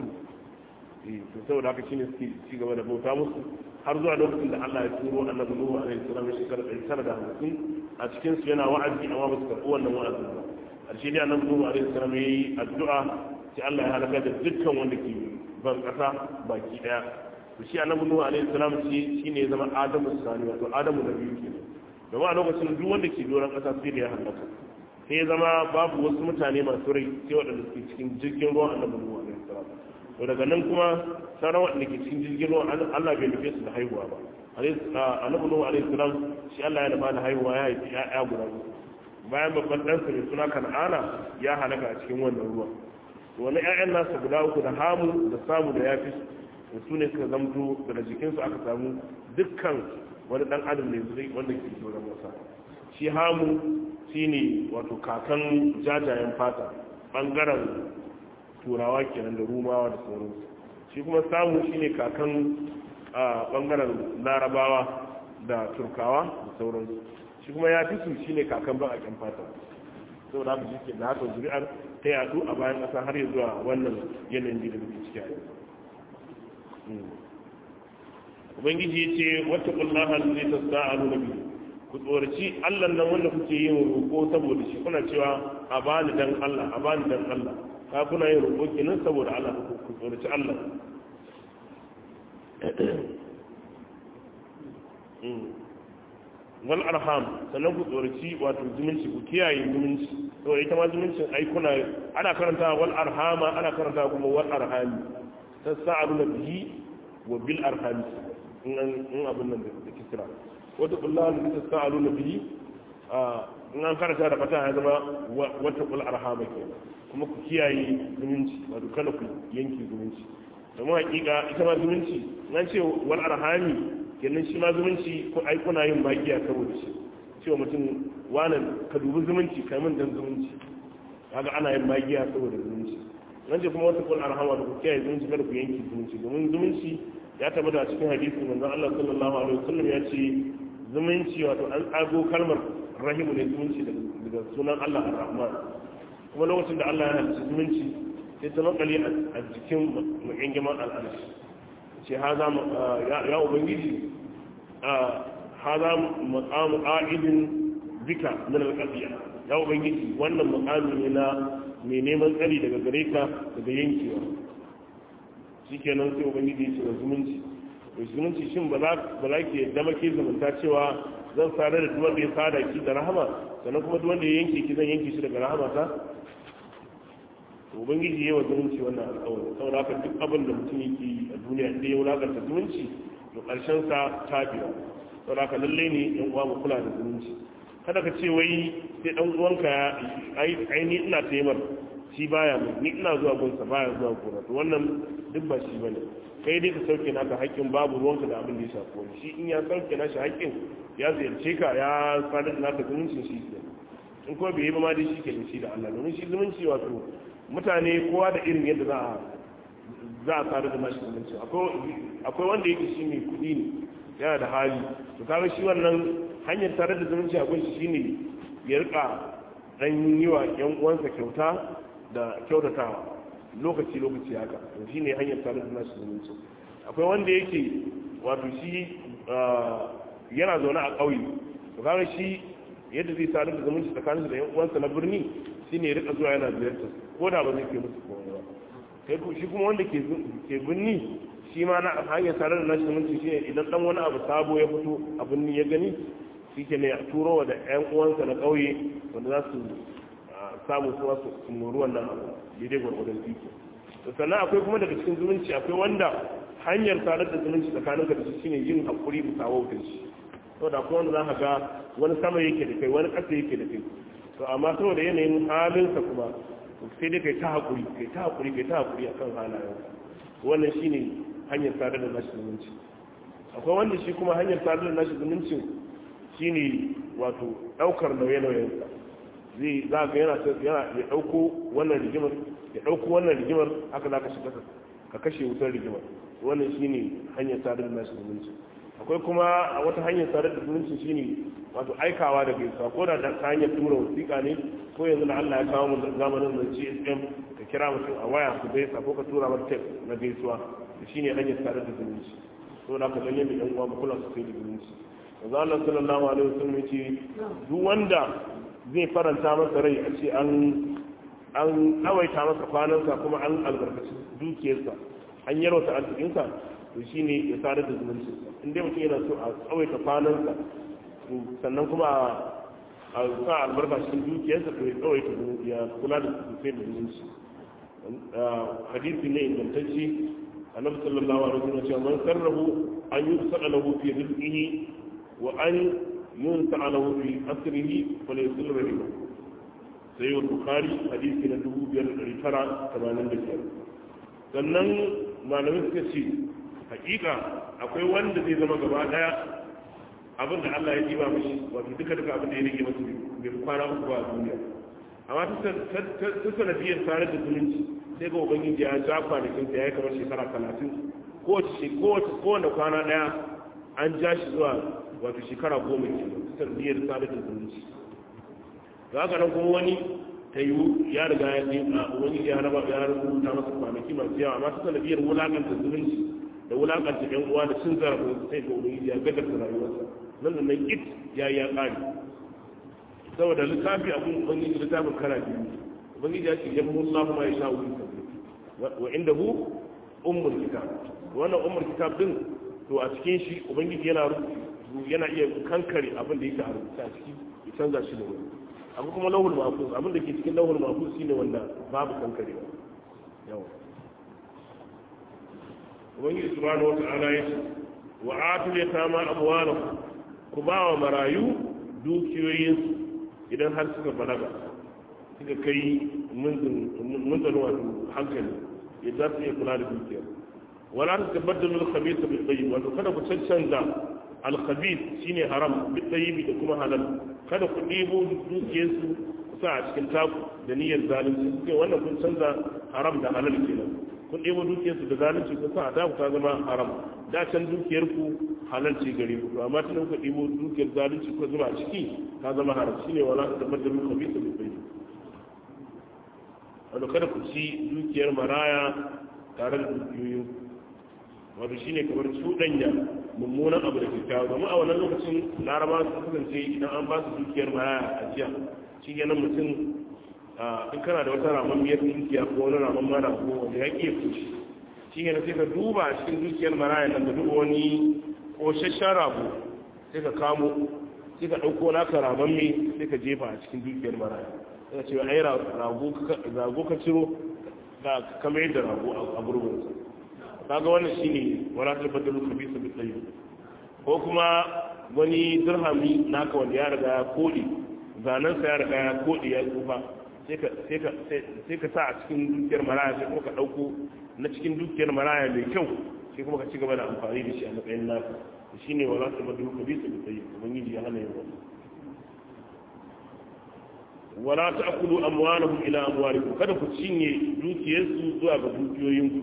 to saboda haka shine suke ci gaba da bauta musu har zuwa lokacin da Allah ya turo annabi Nuhu alaihi salam shekara 950 a cikin su yana wa'azi amma ba su karɓi wannan wa'azin ba ƙarshe dai annabi Nuhu alaihi salam yayi addu'a sai Allah ya halaka da dukkan wanda ke ban ƙasa baki daya to shi annabi Nuhu alaihi salam shi shine ya zama Adamu sani wato Adamu na biyu kenan domin a lokacin duk wanda ke doron ƙasa sai da ya halaka sai ya zama babu wasu mutane masu rai sai waɗanda suke cikin jirgin ruwan annabi nuhu alaihi salam to daga nan kuma sauran waɗanda ke cikin jirgin ruwan Allah bai nufe su da haihuwa ba annabi nuhu alaihi salam shi Allah ya nufa da haihuwa ya haifi ya'ya guda uku bayan babban ɗansa mai suna kan'ana ya halaka a cikin wannan ruwan wani ƴaƴan nasa guda uku da hamu da samu da yafi su ne suka zamto daga jikinsu aka samu dukkan wani dan adam ne zai wanda ke doron masa shi hamu shi ne wato kakan jajayen fata bangaren turawa kenan da rumawa da sauransu shi kuma samu shi ne kakan bangaren larabawa da turkawa da sauransu shi kuma ya fi su shi ne kakan bakaken fata sau da haka shi da haka zuri'ar ta yadu a bayan ƙasa har ya zuwa wannan yanayin da muke ciki a yanzu ubangiji ya ce wata kullaha zai ta sa'alu na biyu ku tsoraci allah nan wanda kuke yin roƙo saboda shi kuna cewa a bani dan allah a bani dan allah ka kuna yin roƙo kenan saboda allah ku tsoraci allah wal arham sannan ku tsoraci wato zumunci ku kiyaye zumunci to ita ma zumuncin ai kuna ana karanta wal arhama ana karanta kuma wal arhami tasa'alu bihi wa bil arhami in abin nan da kisra wata kullaha da ta sa'alu na bihi in an karanta da fata ya zama wata kul arhama ke kuma ku kiyaye zumunci wato kada ku yanki zumunci domin hakika ita ma zumunci nan ce wal arhami kenan shi ma zumunci ko ai kuna yin bakiya saboda shi cewa mutum wannan ka dubi zumunci kai min dan zumunci kaga ana yin bakiya saboda zumunci nan ce kuma wata kul arhama da ku kiyaye zumunci kada ku yanki zumunci domin zumunci ya tabbata a cikin hadisi manzon Allah sallallahu alaihi wasallam ya ce zumunci wato an tsago kalmar rahimu ne zumunci daga sunan Allah ar-Rahman kuma lokacin da Allah ya halicci zumunci sai ta makale a jikin mu'ingiman al'arshi ce haza ya ubangiji haza maqamu qa'idin bika min al-qadiya ya ubangiji wannan muqami ne na mai neman tsari daga gare ka daga yankewa shi kenan sai ubangiji ya ce wa zumunci mai zumunci shin ba za ke dama ke zumunta cewa zan sadar da duwanda ya sada ki da rahama sannan kuma duwanda ya yanke ki zan yanke shi daga rahama ta to ubangiji ya yi wa zumunci wannan alƙawari saboda haka duk abin da mutum yake yi a duniya inda ya wulakanta zumunci to ƙarshen sa tafiya saboda haka lallai ne yan uwa mu kula da zumunci kada ka ce wai sai dan uwanka ai ni ina taimar shi baya mai ni ina zuwa gunsa baya zuwa gona to wannan duk ba shi bane kai dai ka sauke naka haƙƙin babu ruwanka da abin da ya shafi wani shi in ya sauke nashi haƙƙin ya ziyarce ka ya sadar da naka zumuncin shi ke in kuma bai yi ba ma dai shi ke shi da Allah domin shi zumunci wato mutane kowa da irin yadda za a za a sadar da nashi zumunci akwai wanda yake shi mai kuɗi ne yana da hali to kaga shi wannan hanyar tare da zumunci akwai shi shine ya rika dan yi wa yan uwansa kyauta da kyautatawa lokaci lokaci haka to shine hanyar tare da nashi zumunci akwai wanda yake wato shi yana zaune a ƙauye to kaga shi yadda zai sadar da zumunci tsakanin da yan uwansa na birni shine ya rika zuwa yana ziyartar ko da ba zai kai musu komai ba kai shi kuma wanda ke ke birni shi ma na hanyar sadar da nashi zumunci shine idan dan wani abu sabo ya fito a birni ya gani shi ke ne a turo da 'yan uwansa na ƙauye wanda za su samu su wasu muru wannan abu daidai gwargwadon iko sannan akwai kuma daga cikin zumunci akwai wanda hanyar sadar da zumunci tsakanin ka da shi shine yin hakuri bisa wautar shi saboda akwai wanda za ka ga wani sama yake da kai wani ƙasa yake da kai to amma saboda yanayin halinsa kuma sai dai kai ta hakuri kai ta hakuri kai ta hakuri akan halayensa wannan shine hanyar sadar da nashi zumunci akwai wanda shi kuma hanyar sadar da nashi zumuncin shine wato daukar nauye-nauyensa zai za ga yana yana ya dauko wannan rigimar ya dauko wannan rigimar haka za ka shiga ka kashe wutar rigimar wannan shine hanyar sadar da nashi zumunci akwai kuma a wata hanyar sadar da zumunci shine wato aikawa da gaisuwa ko da ta hanyar tura wasiƙa ne ko yanzu da Allah ya kawo mu zamanin da GSM ka kira mutum a waya ku gaisa ko ka tura masa text na gaisuwa da shine hanyar sadar da zumunci to da ka lalle mai dan uwa ba kula su sai da zumunci manzo Allah sallallahu alaihi wasallam yace duk wanda zai faranta masa rai a ce an an tsawaita masa kwanansa kuma an albarkaci dukiyarsa an yarwata arzikinsa to shine ya sadar da zumunci in dai mutum yana so a tsawaita kwanansa sannan kuma a sa albarka cikin dukiyarsa to ya tsawaita ya kula da sosai da zumunci hadisi ne ingantacce annabi sallallahu alaihi wasallam cewa man sarrahu an yusala lahu fi rizqihi wa an yunsa lahu fi asrihi fa la yusil rahimahu sai wa bukhari hadisi na 2985 sannan malamai suka ce hakika akwai wanda zai zama gaba daya abin da Allah ya ji ba mashi wato duka duka abin da ya rage masa bai kwana uku ba a duniya amma ta sanadiyar tare da zumunci sai ga ubangiji ya ja kwanakin sa ya kamar shekara talatin kowace kowane kwana daya an ja shi zuwa wato shekara goma ke ta sanadiyar tare da zumunci ga haka nan kuma wani ta yi ya riga ya ce a ubangiji ya raba ya rubuta masa kwanaki masu yawa amma ta sanadiyar wulakanta zumunci da wulakanta yan uwa da cin zarafin sai ga ubangiji ya gadarta rayuwarsa nan da nan it ya yi ya ƙari saboda littafi abin ubangiji littafin kara biyu ubangiji ya ce yan mullahu ma ya sha wuri wa inda hu ummul kitab wannan ummul kitab din to a cikin shi ubangiji yana yana iya kankare abin da yake a rubuta a ciki ya canza shi da wani abu kuma lauhul mahfuz abin da ke cikin lauhul mahfuz shine wanda babu kankarewa yawa ubangiji subhanahu wata'ala ya ce wa atul yatama amwalahum ku ba wa marayu dukiyoyinsu idan har suka balaga suka kai munzan wato hankali ya za su iya kula da dukiyar wala ta tabbatar da khabith bil tayyib wato kada ku cancanza al khabith shine haram bil tayyib da kuma halal kada ku ɗebo dukiyarsu ku sa a cikin taku da niyyar zalunci suke wannan kun canza haram da halal kenan kun ɗebo dukiyarsu da zalunci kun sa a taku ta zama haram da can dukiyarku halal ce gare ku amma tun kuka ɗebo dukiyar zalunci ko zuba a ciki ta zama haram shine wala ta tabbatar da khabith bil tayyib wato kada ku ci dukiyar maraya tare da dukiyoyin wato shine kamar cuɗanya mummunan abu da kyakkyawa domin a wannan lokacin laraba su kasance idan an ba su dukiyar maraya a jiya shi kenan mutum in kana da wata ramon biyar dukiya ko wani ramon mara ko wanda ya ke fushi shi kenan sai ka duba a cikin dukiyar maraya nan da duba wani ƙoshashen rago sai ka kamo sai ka ɗauko naka ramon mai sai ka jefa a cikin dukiyar maraya sai ka ce ai rago ka ciro da kamar yadda rago a gurbinsa kaga wannan shine wala tabbatar khabisa bi tayyib ko kuma wani dirhami naka wanda ya riga ya kodi zanen sa ya riga ya kodi ya tsufa sai ka sai ka sai ka sa a cikin dukiyar maraya sai kuma ka dauko na cikin dukiyar maraya mai kyau sai kuma ka ci gaba da amfani da shi a matsayin naka shine wala tabbatar khabisa bi tayyib ubangiji ya hana yin wannan wala ta'kulu amwalahum ila amwalikum kada ku cinye dukiyarsu zuwa ga dukiyoyinku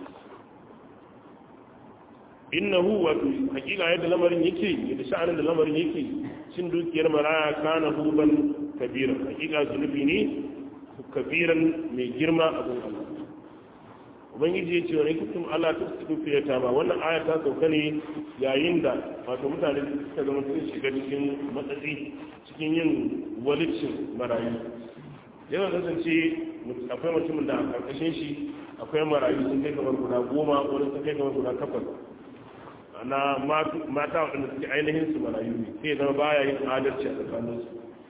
innahu wato hakika yadda lamarin yake yadda sha'anin da lamarin yake cin dukiyar maraya kana huban kabira hakika zunubi ne kabiran mai girma a gun Allah ubangiji ya ce wani kutum Allah ta su dukiya ta ba wannan aya ta sauka ne yayin da wato mutane suka zama sun shiga cikin matsatsi cikin yin walicin marayu yana kasance akwai mutumin da a karkashin shi akwai marayu sun kai kamar guda goma wani sun kai kamar guda takwas na mata waɗanda suke ainihin su marayu ne sai zama baya yin adalci a tsakaninsu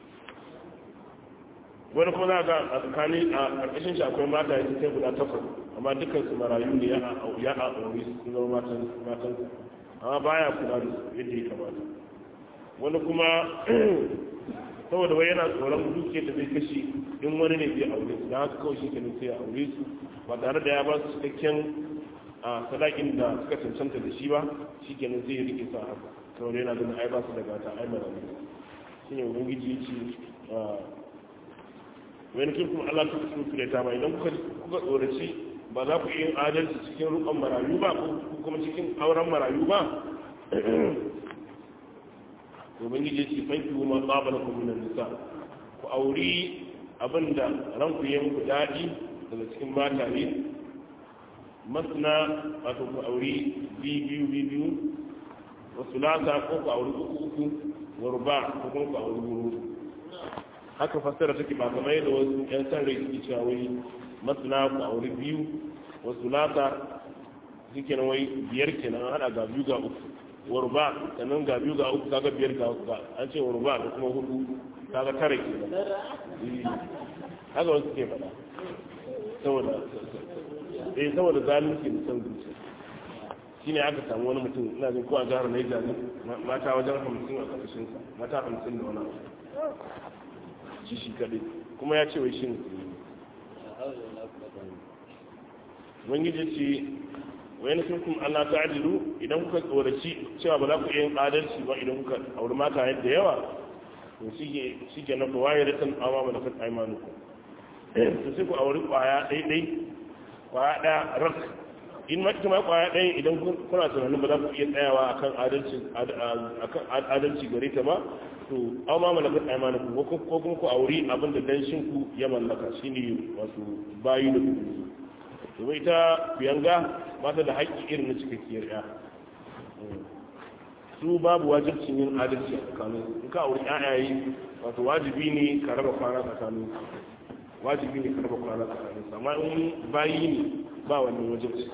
wani kuma za ga a tsakani a ƙarƙashin shi akwai mata ya kai guda takwas amma dukkan su marayu ne ya a aure su sun zama matan amma baya kula da su yadda ya kamata wani kuma saboda wai yana tsoron dukiyar da zai kashe in wani ne zai aure su da haka kawai shi kenan sai ya aure su ba tare da ya ba su cikakken a sadakin da suka cancanta da shi ba shi kenan zai yi rike sa haka kawai yana ganin ai ba su da gata ai mara ne shi ne ubangiji ya ce wani kin kuma Allah ta su kure ta ba idan kuka kuka tsoraci ba za ku yi adalci cikin rukun marayu ba ko kuma cikin auren marayu ba ubangiji ya ce fanki ma qabala kum min nisa ku auri abinda ranku yayin ku dadi daga cikin mataye masna wato ku auri biyu biyu wasu lata ko ku auri uku uku warba ko kuma ku auri wuru haka fassara take ba kamar yadda wasu yan san rai suke cewa wai masna ku auri biyu wasu lata suke nan wai biyar kenan hada ga biyu ga uku warba sannan ga biyu ga uku kaga biyar ga uku an ce warba da kuma hudu kaga tara kenan haka wasu ke faɗa saboda eh saboda zalunci da san zuciya shine aka samu wani mutum ina jin ko a jihar Niger ne mata wajen 50 a ƙarshen sa mata 50 da wani abu shi shi kadai kuma ya ce wai shi ne ubangiji ce wani sun kuma Allah ta adilu idan kuka tsoraci cewa ba za ku yin adalci ba idan kuka auri mata yadda yawa to shi ke na kowa da tan awa mana kan aimanu to sai ku auri kwaya ɗaiɗai kwaya ɗaya rak in ma ita ma kwaya ɗaya idan kuna tunanin ba za ku iya tsayawa akan adalci akan adalci gare ta ba to aw ma malakat aymanukum ko kuma ku auri abin da danshin ku ya mallaka shine wato bayi da ku to ita biyanga mata da haƙƙi irin na cikakkiyar ya su babu wajibcin yin adalci a tsakanin in ka auri ƴaƴaye wato wajibi ne ka raba kwana tsakanin wajibi ne ka raba kwana tsakanin amma in bayi ne ba wannan wajibci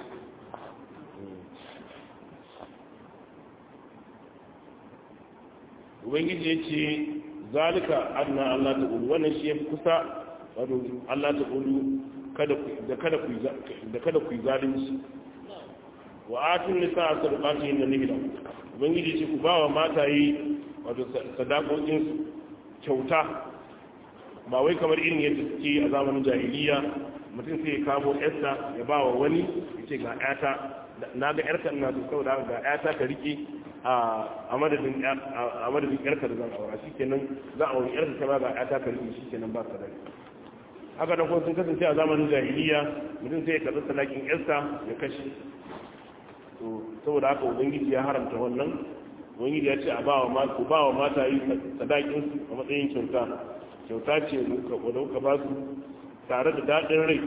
ubangiji ya ce zalika adna Allah ta ulu wannan shi ya fi kusa wato Allah ta ulu da kada ku yi zalunci wa atun nisa a sadaqati inna nihila ubangiji ce ku ba wa mataye wato sadakokin kyauta ba wai kamar irin yadda suke a zamanin jahiliya mutum sai ya kamo yarsa ya ba wa wani ya ce ga yata na ga yarka ina so saboda ga yata ka rike a madadin yarka da zan aura shi kenan za a wani yarka kama ga yata ka rike shi kenan ba sadaki haka da kuma sun kasance a zamanin jahiliya mutum sai ya karɓi sadakin yarsa ya kashe saboda haka ubangiji ya haramta wannan ubangiji ya ce a ba wa mata yi sadakin su a matsayin kyauta kyauta ce wadda kuka ba su tare da daɗin rai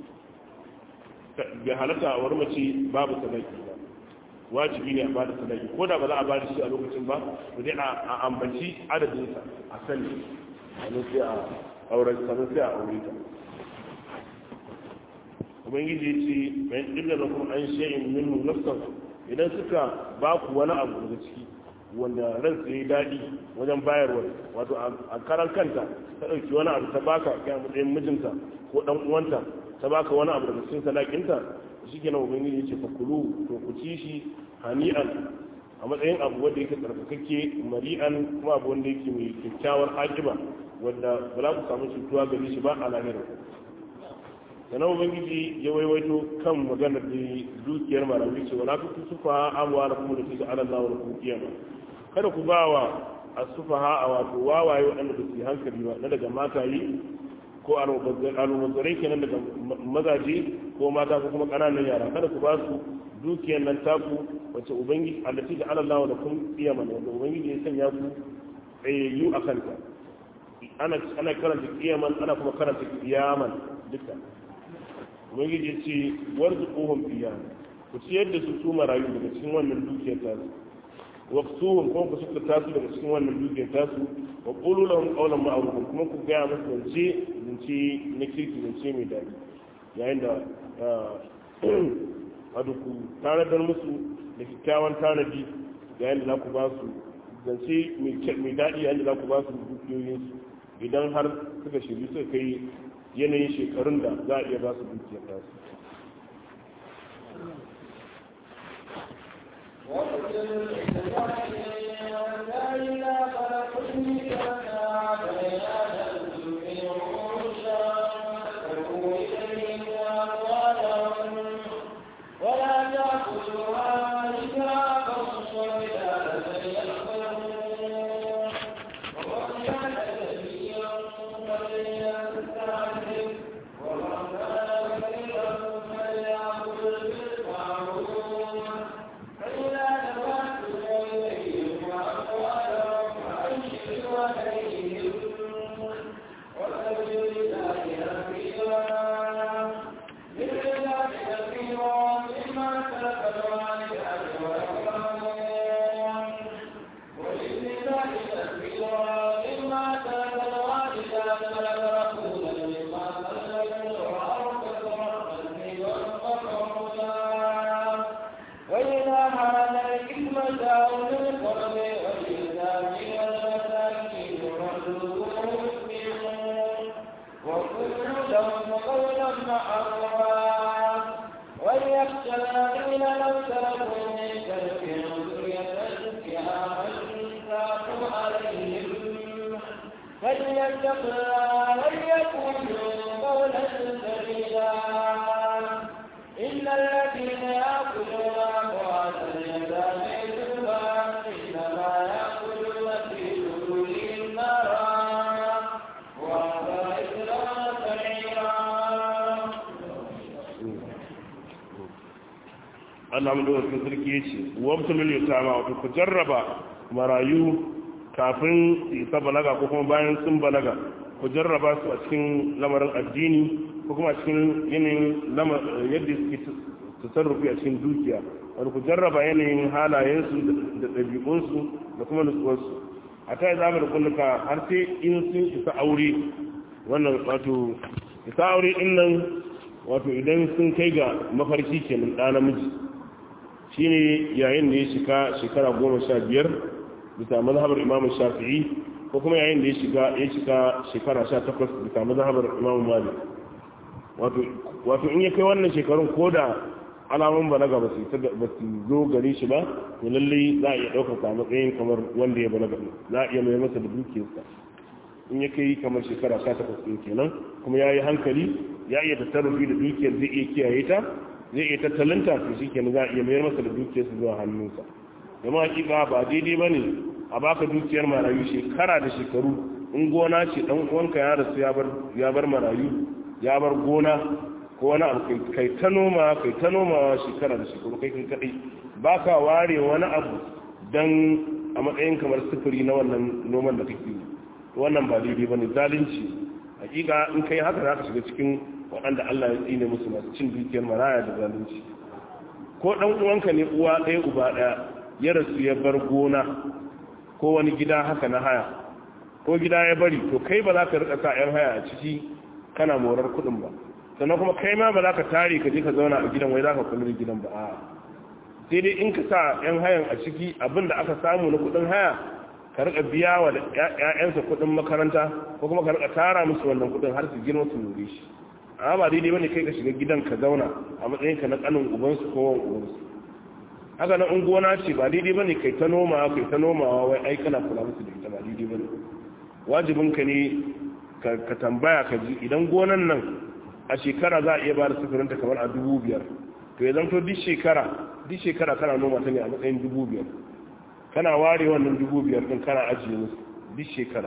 bai halatta a wani mace babu sadaki ba wajibi ne a ba da sadaki ko da ba za a ba da shi a lokacin ba to dai a ambaci adadinsa a sani sannan sai a auren sannan sai a aure ta ubangiji ya ce bayan illa da kuma an shay'in minhu nafsan idan suka ba ku wani abu daga ciki wanda ran sai daɗi wajen bayarwa wato a karan kanta ta ɗauki wani abu ta baka kai matsayin mijinta ko ɗan uwanta ta baka wani abu daga cikin sadakinta shi ke nan ubangiji ya ce fa kulu to ku ci shi hani'an a matsayin abu wanda yake tsarkakakke mari'an kuma abu wanda yake mai kyakkyawar akiba wanda ba za ku samu cutuwa gare shi ba a lahirar sannan ubangiji ya waiwaito kan maganar da dukiyar marawi ce wala ku tusufa amwa da kuma da su ala Allah wa kuma kiyama kada ku ba wa asufaha a wato wawaye waɗanda ba su yi hankali ba na daga matayi ko almubazzarai kenan daga mazaje ko mata ko kuma ƙananan yara kada ku ba su dukiyar nan taku wacce ubangiji allati da Allah da kun kiyama wanda ubangiji ya sanya ku tsayayyu a kanta ana ana karanta kiyaman ana kuma karanta kiyaman duka ubangiji ya ce warzuquhum fiha ku ciyar da su su marayu daga cikin wannan dukiyar tasu waqtuhum kuma ku suka tasu daga cikin wannan dukiyar tasu wa qulu lahum qawlan ma'rufan kuma ku ga musu zance zance na kirki zance mai dadi yayin da wato ku tanadar musu da kyakkyawan tanadi yayin da za ku ba su zance mai daɗi yayin da za ku ba su dukiyoyinsu idan har suka shirya suka kai yanayin shekarun da za a iya ba su dukiyar tasu Allah mu da sarki ya ce wabtalul yatama wato ku jarraba marayu kafin su isa balaga ko kuma bayan sun balaga ku jarraba su a cikin lamarin addini ko kuma a cikin yanayin yadda suke tasarrufi a cikin dukiya wani ku jarraba yanayin halayensu da ɗabi'unsu da kuma nutsuwarsu a ta yi zama da kulluka har sai in sun isa aure wannan wato isa aure ɗin nan wato idan sun kai ga mafarki kenan ɗa namiji shine yayin da ya shiga shekara goma sha biyar bisa mazhabar imamu shafi'i ko kuma yayin da ya shiga ya shiga shekara sha takwas bisa mazhabar imamu malik wato in ya kai wannan shekarun ko da alamun balaga ba su ba su zo gare shi ba to lallai za a iya ɗaukar sa matsayin kamar wanda ya balaga za a iya mai masa da dukiyarsa in ya kai kamar shekara sha takwas ɗin kenan kuma ya yi hankali ya iya tasarrufi da dukiyar zai iya kiyaye ta zai iya tattalinta to shi kenan za a iya mayar masa da dukiyarsa zuwa hannunsa zama hakika ba daidai ba ne a baka dukiyar marayu shekara da shekaru in gona ce dan uwanka ya rasu ya bar marayu ya bar gona ko wani abu kai ta noma kai ta noma shekara da shekaru kai kan kadai baka ware wani abu dan a matsayin kamar sufuri na wannan noman da kake wannan ba daidai bane zalunci hakika in kai haka za ka shiga cikin waɗanda Allah ya tsine musu masu cin dukiyar maraya da zalunci ko dan uwanka ne uwa ɗaya uba ɗaya ya rasu ya bar gona ko wani gida haka na haya ko gida ya bari to kai ba za ka rika sa 'yan haya a ciki kana morar kuɗin ba sannan kuma kai ma ba za ka tare ka je ka zauna a gidan wai za ka kula da gidan ba a sai dai in ka sa 'yan hayan a ciki abin da aka samu na kuɗin haya ka rika biya wa ƴaƴansa kuɗin makaranta ko kuma ka rika tara musu wannan kuɗin har su girma su nure shi amma ba daidai bane kai ka shiga gidan ka zauna a matsayin ka na kanin ubansu ko wan ubansu haka na gona ce ba daidai bane kai ta noma kai ta nomawa wai ai kana kula musu da ita ba daidai bane wajibin ka ne ka tambaya ka ji idan gonan nan a shekara za a iya ba da sufurin ta kamar a dubu biyar to ya zanto duk shekara duk shekara kana noma ta ne a matsayin dubu biyar kana ware wannan dubu biyar din kana ajiye musu duk shekara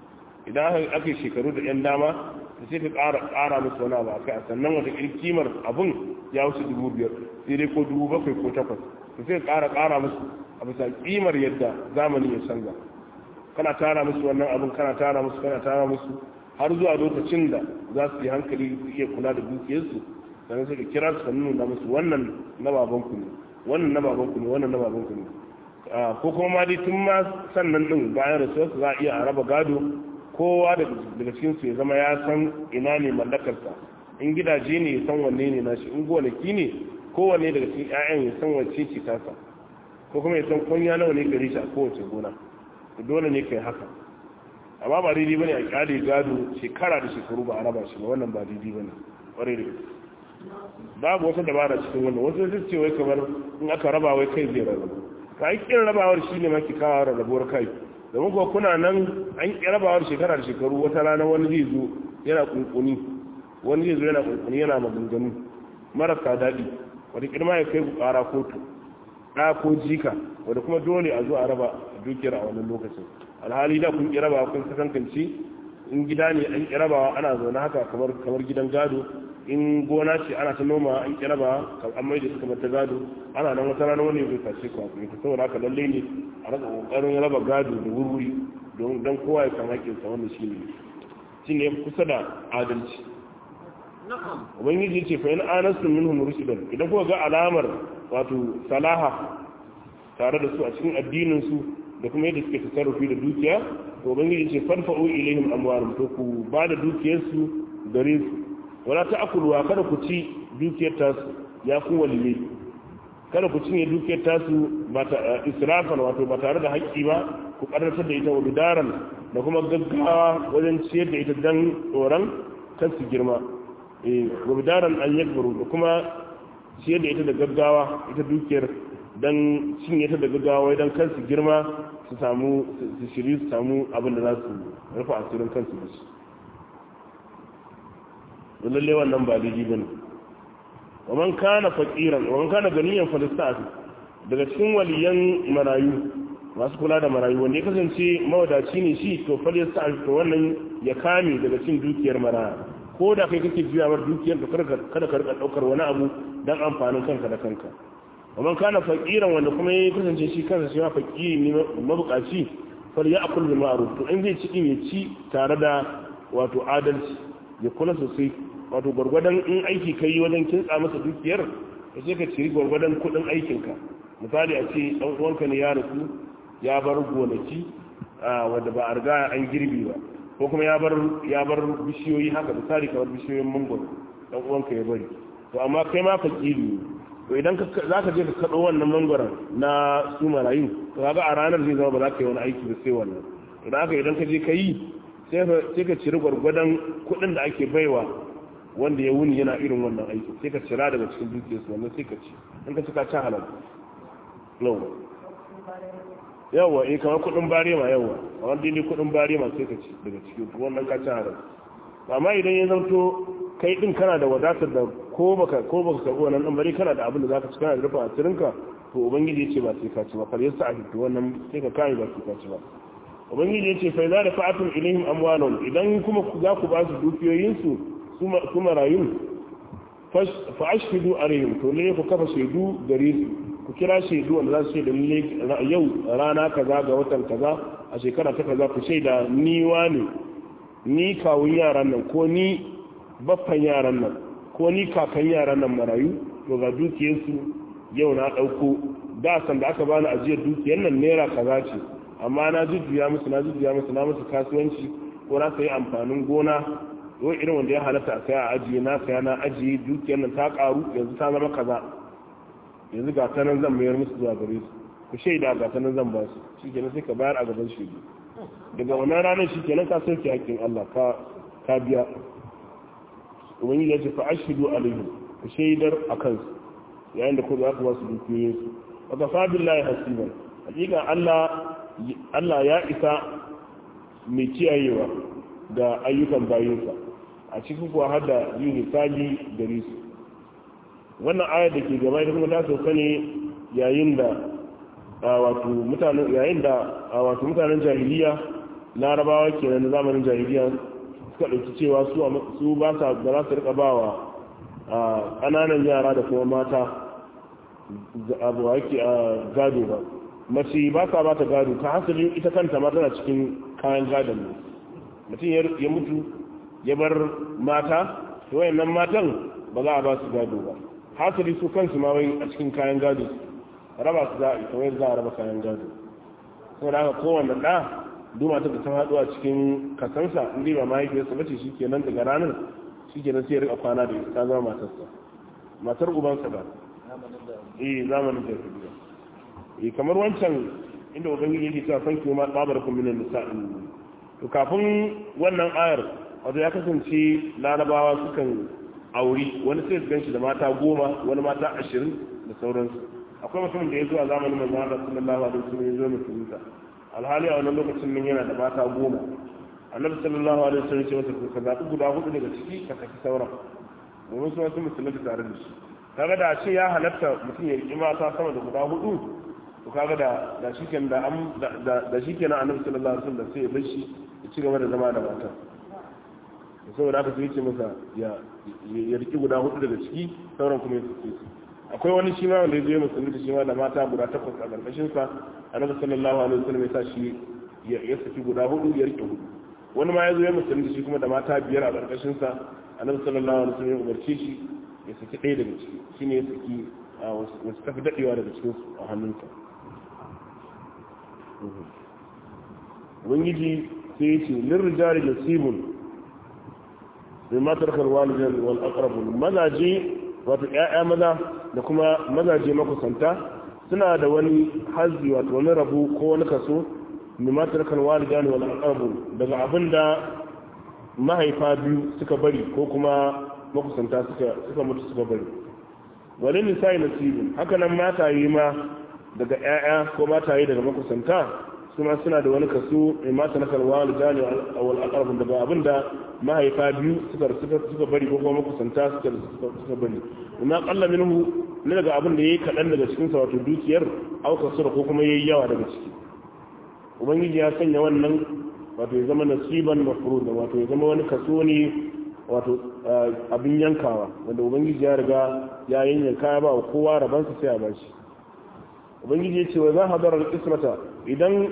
idan aka yi shekaru da yan dama da sai ka ƙara musu wani abu a kai sannan wata kimar abun ya wuce dubu biyar sai dai ko dubu bakwai ko takwas to sai ka ƙara ƙara musu a bisa kimar yadda zamani ya canza kana tara musu wannan abun kana tara musu kana tara musu har zuwa lokacin da za su yi hankali su iya kula da dukiyarsu sannan sai ka kira su ka nuna musu wannan na babanku ne wannan na babanku ne wannan na babanku ne ko kuma ma dai tun ma sannan din bayan rasuwarsu za a iya a raba gado kowa daga cikin su ya zama ya san ina ne mallakarsa in gidaje ne ya san wanne ne nashi in gonaki ne kowanne daga cikin ƴaƴan ya san wacce ce tasa ko kuma ya san kunya nawa ne gare shi a kowace gona dole ne kai haka amma ba daidai bane a kyale gado shekara da shekaru ba a raba shi ba wannan ba daidai bane kwarai da gaske babu wata dabara cikin wannan wasu su ce wai kamar in aka raba wai kai zai rarrabu ka yi kin rabawar shi ne maki kawo rarrabuwar kai domin kuwa kuna nan an ƙi rabawar shekara da shekaru wata rana wani zai zo yana kunkuni wani zai zo yana kunkuni yana maganganu marasa daɗi wata kirma ya kai ku ƙara kotu ɗa ko jika wadda kuma dole a zo a raba dukiyar a wannan lokacin alhali da kun ƙi rabawa kun kasankance in gida ne an ƙi rabawa ana zaune haka kamar kamar gidan gado in gona ce ana ta noma an ƙi rabawa an mai da su kamar ta gado ana nan wata rana wani bai tashe ku a kuma saboda haka lalle ne a raka ƙoƙarin raba gado da wurwuri don kowa ya san haƙƙinsa wannan shi ne shi ne kusa da adalci ubangiji ce fa yana anastu minhum rusulan idan kuka ga alamar wato salaha tare da su a cikin addinin su da kuma yadda suke tasarrufi da dukiya to ubangiji ce farfa'u ilaihim amwalum to ku ba da dukiyar su gare su wala ta'kulu kada ku ci dukiyar ta su ya ku waliye kada ku cinye dukiyar ta su ba ta israfan wato ba tare da haƙƙi ba ku ƙarfafa da ita wa bidaran da kuma gaggawa wajen ciyar da ita dan tsoron kan su girma gubidaran an yakbaru da kuma ciyar da ita da gaggawa ita dukiyar don cinye ta da gaggawa don kansu girma su samu su shiri su samu abin da za su rufe asirin kansu da shi lalle wannan ba daidai bane wa man kana faqiran wa man kana ganiyan falista'ati daga cikin waliyan marayu masu kula da marayu wanda ya kasance mawadaci ne shi to falista'ati to wannan ya kame daga cin dukiyar maraya ko da kai kake juya mar dukiyar ka kada ka rika daukar wani abu dan amfanin kanka da kanka amma kana fakiran wanda kuma ya kasance shi kansa shi ma fakiri ne mabukaci fal ya akul bil ma'ruf to in zai ci din ya ci tare da wato adalci ya kula sosai wato gwargwadon in aiki kai wajen kintsa masa dukiyar ka sai ka ciri gwargwadon kudin aikinka misali a ce dan uwanka ne ya rasu ya bar gonaki wanda ba a riga an girbi ba ko kuma ya bar ya bar bishiyoyi haka misali kamar bishiyoyin mangoro dan uwanka ya bari to amma kai ma fakiri to idan ka zaka je ka kado wannan mangoron na su marayu to kaga a ranar zai zama ba za ka yi wani aiki ba sai wannan idan haka idan ka je ka yi sai ka sai ka ciri gwargwadon kuɗin da ake baiwa wanda ya wuni yana irin wannan aiki sai ka cira daga cikin dukiyarsu wannan sai ka ci in ka ci ka ci halal yawa eh kamar kudin barema yawa kamar dai kudin barema sai ka ci daga cikin wannan ka ci haram amma idan ya zanto kai din kana da wadatar da ko baka ko baka karbi wannan dan bari kana da abin da zaka ci kana da rufa asirinka to ubangiji yace ba sai ka ci ba kar yasa a fito wannan sai ka kai ba sai ka ci ba ubangiji yace fa idza dafa'atum ilaihim amwalahum idan kuma za ku ba su dukiyoyin su su marayun fa ashhidu alaihim to ne ku kafa shaidu gare su ku kira shaidu wanda za su shaida lalle yau rana kaza ga watan kaza a shekara ta kaza ku shaida ni wani ni kawun yaran nan ko ni baffan yaran nan ko ni kakan yaran nan marayu to ga dukiyarsu yau na ɗauko da san da aka bani ajiyar dukiyar nan naira kaza ce amma na jujjuya musu na jujjuya musu na musu kasuwanci ko na sayi amfanin gona ko irin wanda ya halatta a saya a ajiye na saya na ajiye dukiyar nan ta karu yanzu ta zama kaza yanzu ga ta nan zan mayar musu zuwa gare su ku shaida ga ta nan zan ba su shi kenan sai ka bayar a gaban shaidu daga wannan ranar shi kenan ka sauke hakkin Allah ka ka biya ubangiji ya ce fa ashhadu alaihim ku shaidar a kansu yayin da ku za ku ba su dukiyoyin su wa kafa billahi hasiban hakika Allah Allah ya isa mai kiyayewa da ayyukan bayinsa a cikin kuwa har da yin hisabi gare su wannan ayar da ke gaba ita kuma ta sauka ne yayin da wato mutanen yayin da wato mutanen jahiliya larabawa kenan na zamanin jahiliya suka ɗauki cewa su su ba sa ba za su rika bawa ƙananan yara da kuma mata abu ake a gado ba mace ba sa ba ta gado ta hasali ita kanta ma tana cikin kayan gadon ne mutum ya mutu ya bar mata to wayannan matan ba za a ba su gado ba hasali su kansu ma wai a cikin kayan gado raba su za a ita wai za a raba kayan gado saboda haka kowanne ɗa duma ta ta haɗu a cikin kasansa inda ba mahaifiyarsa bace shi kenan daga ranar shi kenan sai ya rika kwana da ta zama matarsa matar ubansa ba eh zamanin jahiliya eh kamar wancan inda ubangiji yake cewa san kuma babarakum minan nisa'in to kafin wannan ayar wato ya kasance larabawa sukan auri wani sai su ganshi da mata goma wani mata ashirin da sauransu akwai mutumin da ya zo a zamanin manzo Allah sallallahu alaihi wasallam ya zo musulunta alhali a wannan lokacin nan yana da mata goma annabi sallallahu alaihi wasallam ya ce masa ka zaɓi guda hudu daga ciki ka saki sauran domin su wasu musulunta tare da shi kaga da ce ya halatta mutum ya riƙi mata sama da guda hudu to kaga da da shikenan da am da shikenan annabi sallallahu alaihi wasallam sai ya bar shi ya ci gaba da zama da mata saboda haka sai ya ce masa ya ya riƙi guda hudu daga ciki sauran kuma ya saki su akwai wani shi ma wanda ya zo musulunta shi ma da mata guda takwas a ƙarƙashin sa annabi sallallahu alaihi wasallam ya sa shi ya saki guda hudu ya riƙe hudu wani ma ya zo ya musulunta shi kuma da mata biyar a ƙarƙashin sa annabi sallallahu alaihi wasallam ya umarce shi ya saki ɗaya daga ciki shine ya saki wasu tafi daɗewa daga cikin su a hannunsa ubangiji sai ya ce lirrijali nasibun mai matar karwalijan wal aqrabun mazaje wato ƴaƴa maza da kuma mazaje makusanta suna da wani hazzi wato wani rabu ko wani kaso mai matar karwalijan wal aqrabun daga abinda mahaifa biyu suka bari ko kuma makusanta suka mutu suka bari wani nisa'i nasibin haka nan mataye ma daga 'ya'ya ko mataye daga makusanta suna suna da wani kaso mai mata na karwa da jani a wal aqrabun daga abinda mahaifa biyu suka suka bari ko kuma makusanta suka suka bari amma qalla minhu ne daga abin da yayi kadan daga cikin sa wato dukiyar au kasura ko kuma yayi yawa daga ciki ubangiji ya sanya wannan wato ya zama nasiban mafruda wato ya zama wani kaso ne wato abin yankawa wanda ubangiji ya riga ya yanyanka ya ba wa kowa rabansa sai a bashi ubangiji ya ce wa za hadar al-ismata idan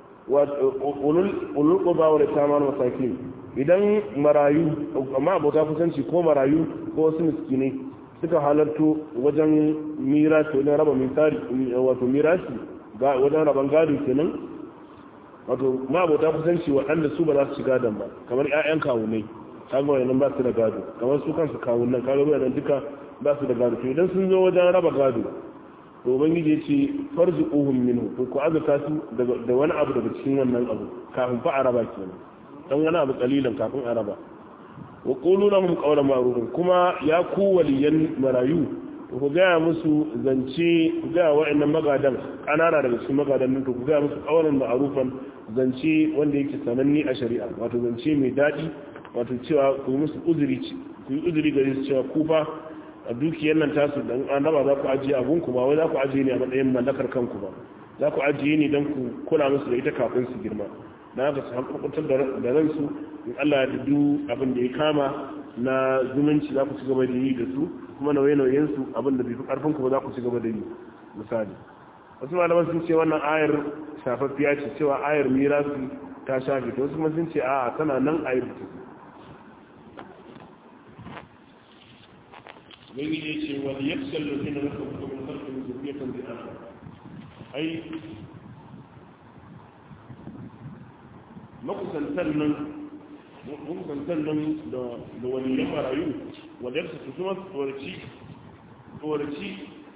ulul quba wa tamar masakin idan marayu amma abota kusanci ko marayu ko wasu miskinai suka halarto wajen mirasi wajen raba misari wato mirasi wajen raban gado kenan wato ma abota kusanci waɗanda su ba za su ci gadon ba kamar 'ya'yan kawunai kaga wayannan ba su da gado kamar su kansu kawunan kaga wayannan duka ba su da gado to idan sun zo wajen raba gado to ubangiji ya ce farzuquhum minhu to ku azata su da wani abu daga cikin wannan abu kafin fa a raba kenan dan wani abu kalilan kafin a raba wa qulu lahum qawlan ma'rufan kuma ya ku waliyan marayu to ku gaya musu zance ku gaya wa'annan magadan kanana daga cikin magadan nan to ku gaya musu qawlan ma'rufan zance wanda yake sananni a shari'a wato zance mai daɗi wato cewa ku yi musu uzuri ku yi uzuri gare su cewa ku fa a dukiyar nan tasu dan annaba za ku ajiye abun ku ba wai za ku ajiye ne a matsayin mallakar kanku ba za ku ajiye ne dan ku kula musu da ita kafin su girma dan haka su hankurkutar da ransu in Allah ya dudu abin da ya kama na zumunci za ku ci gaba da yi da su kuma nauye-nauyen su abin da bai fi karfin ku ba za ku ci gaba da yi misali wasu malaman sun ce wannan ayar shafaffiya ce cewa ayar mirasi ta shafe ta wasu kuma sun ce a'a tana nan ayar ta wani ya ce wani ya fi da zina rasa hukumin harkar zurfiyatan da ana ai makusantar nan makusantar nan da wani ya marayu wanda ya su kuma tsoraci tsoraci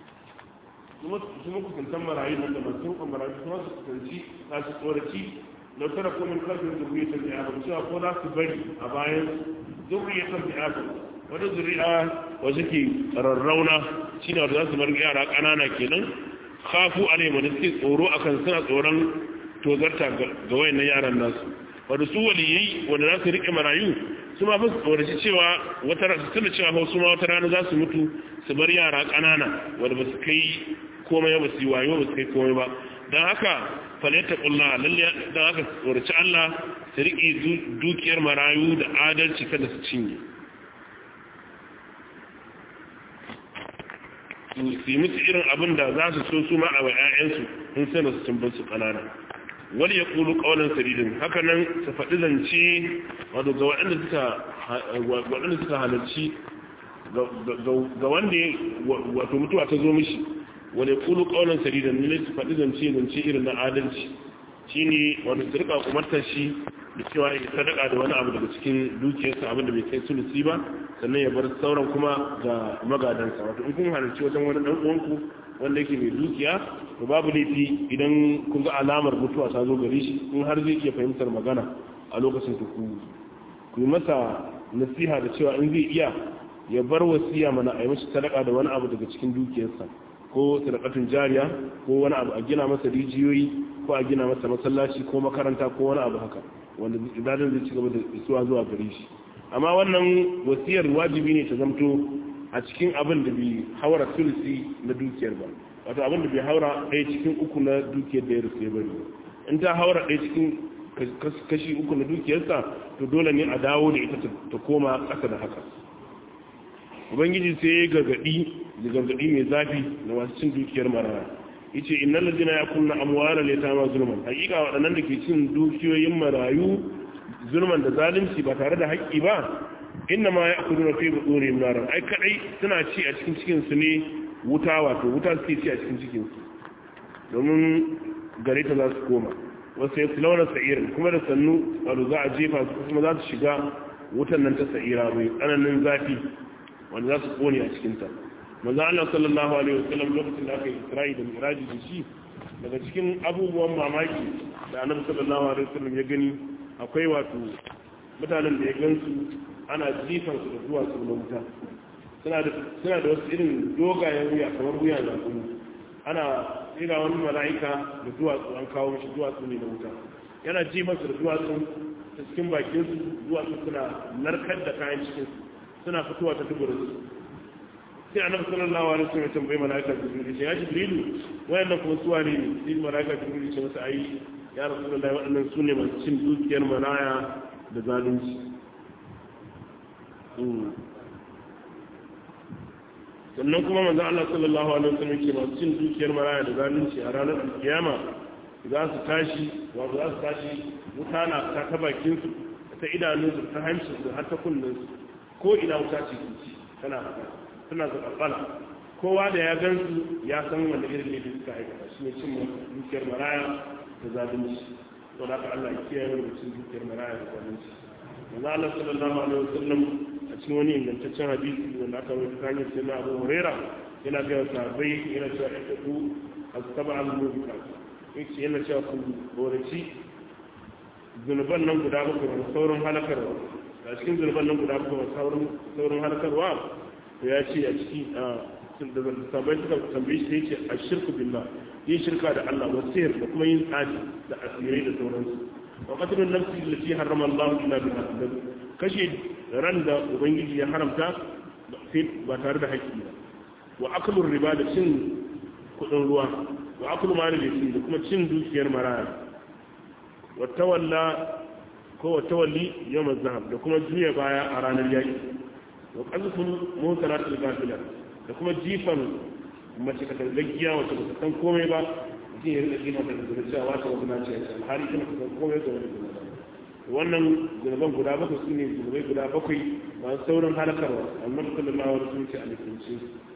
su makusantar marayu nan da masu hukun marayu kuma su kusanci za su tsoraci lautara komin karfin zurfiyatan da ana cewa ko za su bari a bayan zurfiyatan da ana wata zuri'a wasu ke rarrauna shi ne wata za su bar yara ƙanana kenan kafu a ne wanda suke tsoro a kan suna tsoron tozarta ga wayannan yaran nasu wadda su waliyai wanda za su riƙe marayu su ma fi tsoraci cewa wata suna cewa su ma wata rana za su mutu su bar yara ƙanana wanda ba su kai komai ba su yi wayo ba su kai komai ba don haka falaita ƙulla lalle don haka tsoraci Allah su riƙe dukiyar marayu da adalci kada su cinye su yi musu irin abin da za su so su ma a wa 'ya'yansu in sana su cin su ƙanana wani ya ƙulu ƙaunar saridin haka nan su faɗi zance wato ga waɗanda suka halarci ga wanda wato mutuwa ta zo mishi wani ya ƙulu ƙaunar saridin ne su faɗi zance zance irin na adalci shine wanda su rika umartar shi da cewa ya sadaka da wani abu daga cikin dukiyarsa abin da bai kai sulusi ba sannan ya bar sauran kuma ga magadansa wato in kun halarci wajen wani dan uwanku wanda yake mai dukiya to babu laifi idan kun ga alamar mutuwa ta zo gare shi in har zai iya fahimtar magana a lokacin ku ku yi masa nasiha da cewa in zai iya ya bar wasiya mana a yi mashi sadaka da wani abu daga cikin dukiyarsa ko sadakatun jariya ko wani abu a gina masa rijiyoyi ko a gina masa masallaci ko makaranta ko wani abu haka wanda ibadan zai ci gaba da isuwa zuwa gare shi amma wannan wasiyar wajibi ne ta zamto a cikin abin da bai haura sulsi na dukiyar ba wato abin da bai haura ɗaya cikin uku na dukiyar da ya rufe ya bari in ta haura ɗaya cikin kashi uku na dukiyarsa to dole ne a dawo da ita ta koma ƙasa da haka ubangiji sai ya gargaɗi da gargaɗi mai zafi na masu cin dukiyar maraya yace innal ladina yakunna amwala litama zulman hakika waɗannan da ke cin dukiyoyin marayu zulman da zalunci ba tare da haƙƙi ba inna ma ya'kuluna fi buturihim naran ai kadai suna ci a cikin cikin su ne wuta wato wuta suke ci a cikin cikin su domin gare ta za su koma wasu ya launa sa'irin kuma da sannu wato za a jefa su kuma za su shiga wutan nan ta sa'ira mai tsananin zafi wanda za su kone a cikinta manzo Allah sallallahu alaihi wasallam lokacin da aka yi Isra'i da Miraji da shi daga cikin abubuwan mamaki da Annabi sallallahu alaihi wasallam ya gani akwai wato mutanen da ya gansu ana jifan su da zuwa su na wuta suna da suna da wasu irin dogayen wuya kamar wuya na kuma ana tsira wani mala'ika da duwatsu an kawo mishi duwatsu ne na wuta yana jifan su da duwatsu ta cikin bakin su duwatsu suna narkar da kayan cikin suna fitowa ta duburin su sai annabi sallallahu alaihi wasallam ya tambaye malaika jibril ya jibrilu wayannan kuma suwa ne sai malaika jibril ya masa ai ya rasulullahi waɗannan su ne masu cin dukiyar maraya da zalunci sannan kuma manzo Allah sallallahu alaihi wasallam ke masu cin dukiyar maraya da zalunci a ranar kiyama za su tashi wato za su tashi wuta na ta ta bakin su ta idanunsu ta hancin su har ta kullun su ko ina wuta ce ci tana haka suna zaɓaɓɓala kowa da ya gan su ya san wanda irin ne suka aikata shi ne cin dukiyar maraya da zalunci to da ka Allah ya kiyaye mu cin dukiyar maraya da zalunci manzo Allah sallallahu alaihi wasallam a cikin wani ingantaccen hadisi wanda aka rubuta ta hanyar sayyidina Abu Huraira yana ga sahabbai yana cewa ittaqu as-sab'a al-mubiqat yace yana cewa ku boraci zunuban nan guda bakwai da sauran halakarwa a cikin zunuban nan guda bakwai sauran sauran halakarwa ya ce a ciki da sabai suka tambaye shi ce a shirku billah yin shirka da Allah wa sihir da kuma yin tsaji da asirai da sauransu wa qatlun nafsi allati harrama Allah illa bil haqq kashe ran da ubangiji ya haramta sai ba tare da haƙƙi ba wa aklu riba da cin kudin ruwa wa aklu mali da da kuma cin dukiyar maraya wa tawalla ko wa tawalli yawm az-zahab da kuma juya baya a ranar yaki wa qazful mutaratil gafila da kuma jifan mace ka tangaggiya wacce ba ta san komai ba mutum ya rika jima da zuwa cewa wata wata nace ya ce alhali kuma ka san komai da wani zuwa wannan zunuban guda bakwai su ne zunubai guda bakwai masu saurin halakarwa amma da kullum mawar sun ce a lifinci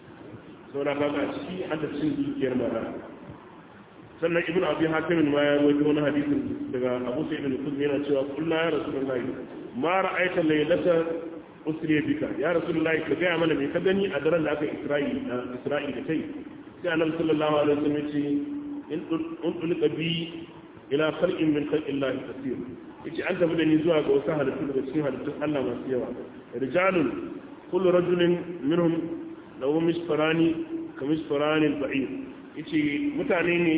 saura ba a ciki an da cin dukiyar mara sannan ibn abi hakimin ma ya rawaito wani hadisin daga abu sa'id al-khudri yana cewa kullu ya rasulullahi ma ra'aita laylata usriya bika ya rasulullahi ka gaya mana me ka gani a daren da aka isra'i isra'i da kai sai annabi sallallahu alaihi wasallam ya ce in ulqa bi ila khalqin min khalqillahi kaseer yace an tafi da ni zuwa ga wasu halittu daga cikin halittun Allah masu yawa rijalun kullu rajulin minhum lahu misfarani ka misfarani al-ba'ir yace mutane ne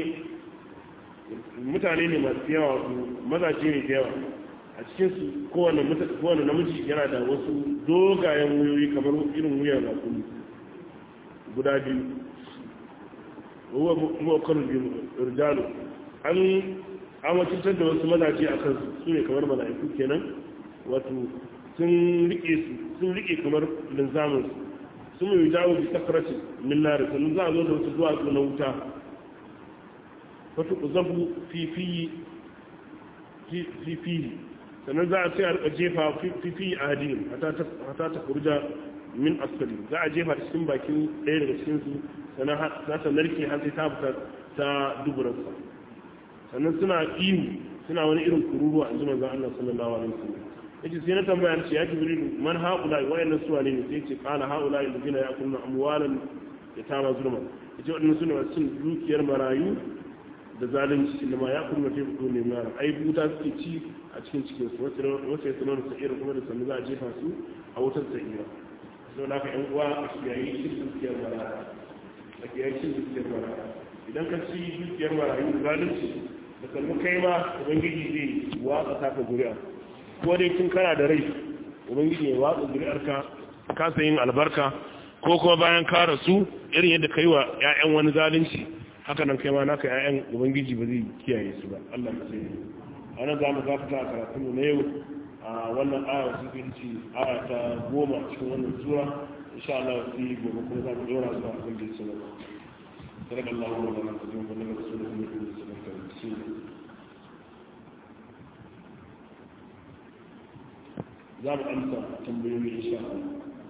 mutane ne masu yawa mazaje ne da yawa a cikinsu kowane namiji yana da wasu dogayen wuyoyi kamar irin wuyan rakuni guda biyu ruwa mawakar rijalu an amacintar da wasu mazaje a kansu su ne kamar mala'iku kenan wato sun rike kamar linzamin sun mai jawo bi sakaracin millari sannan za a zo da wasu duwatsu na wuta wato zabu fifiyi sannan za a sai a rika jefa fifi a hadin hata ta kurja min askari za a jefa cikin bakin ɗaya daga cikinsu sannan za ta narke har sai ta fita ta duburarsa sannan suna ihu suna wani irin kururuwa in ji manzon Allah sallallahu alaihi wasallam yace sai na tambaya ce ya jibril man haula wayannan suwa ne sai ce kana haula alladhina ya'kuluna amwalan yatama zulma yace wadannan sune masu cin dukiyar marayu da zalunci inda ma ya kuma fi fito ne mara ai buta suke ci a cikin cikin su wasu ya sanar da sa'ira kuma da sannu za a jefa su a wutar sa'ira sau da ka yan uwa a kiyayi cin dukiyar mara a kiyayi cin dukiyar mara idan ka ci dukiyar marayu da zalunci da sannu kai ma ubangiji zai watsa taka zuri'a ko dai tun kana da rai ubangiji ya watsa zuri'arka kasa yin albarka ko kuma bayan ka rasu irin yadda kai wa 'ya'yan wani zalunci haka nan kai ma naka 'ya'yan ubangiji ba zai kiyaye su ba Allah ka sai a nan za mu gafata a karatunmu na yau a wannan aya su fi ci aya ta goma cikin wannan sura insha Allah su yi gobe kuma za mu dora su a kan da su ba sadaka Allah wa lana ka zuwa wannan rasulun ne da su ka ci za mu amsa tambayoyi insha Allah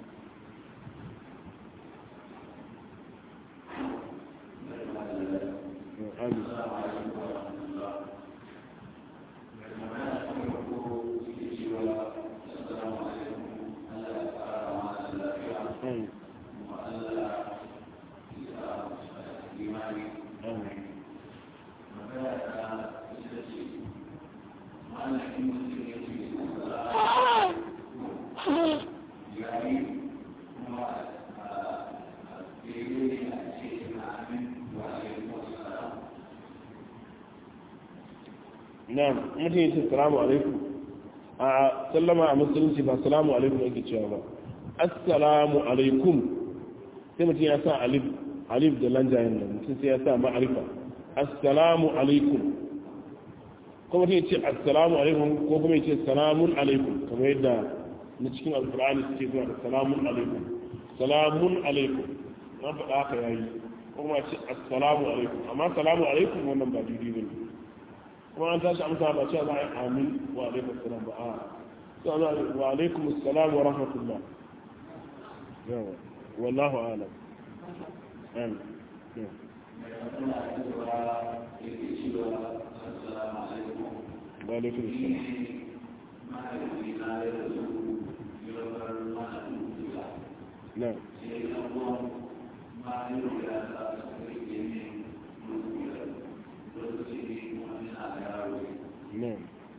na'am mutum yace salamu alaikum a sallama a musulunci ba salamu alaikum ake cewa ba assalamu alaikum sai mutum ya sa alif alif da lanjayen nan mutum sai ya sa ma'arifa assalamu alaikum ko mutum yace assalamu alaikum ko kuma yace salamun alaikum kamar yadda na cikin alqur'ani suke zuwa da salamun alaikum salamun alaikum na faɗa haka yayi ko kuma ce assalamu alaikum amma salamu alaikum wannan ba daidai bane kuma an tashi amsa ba cewa za a yi amin wa alaikum salam ba a sai za a wa alaikum salam wa rahmatullah yawa wallahu alam amin wa alaikum salam na'am Na'am.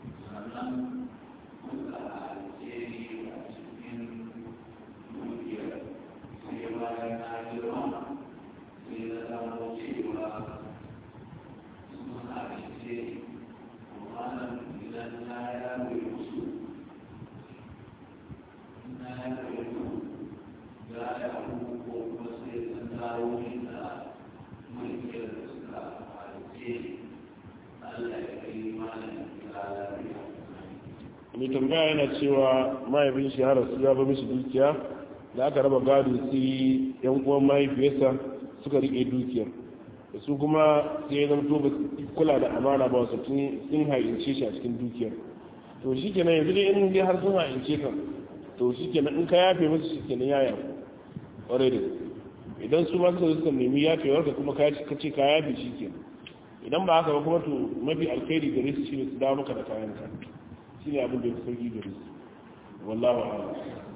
mai tambaya yana cewa mahaifin shi har su ya ba mishi dukiya da aka raba gado sai yan uwan mahaifiyarsa suka rike dukiyar da su kuma sai ya zamto ba kula da amana ba wasu sun haince shi a cikin dukiyar to shi kenan yanzu dai in dai har sun haince ka to shi kenan in ka yafe musu shi kenan ya yafe ƙwarai da idan su ma suka zo suka nemi yafewar ka kuma ka ce ka yafe shi kenan idan ba haka ba kuma to mafi alkhairi gare su shi ne su dawo maka da kayan ka shi ne abin da ya sauki gare su wallahu a'lam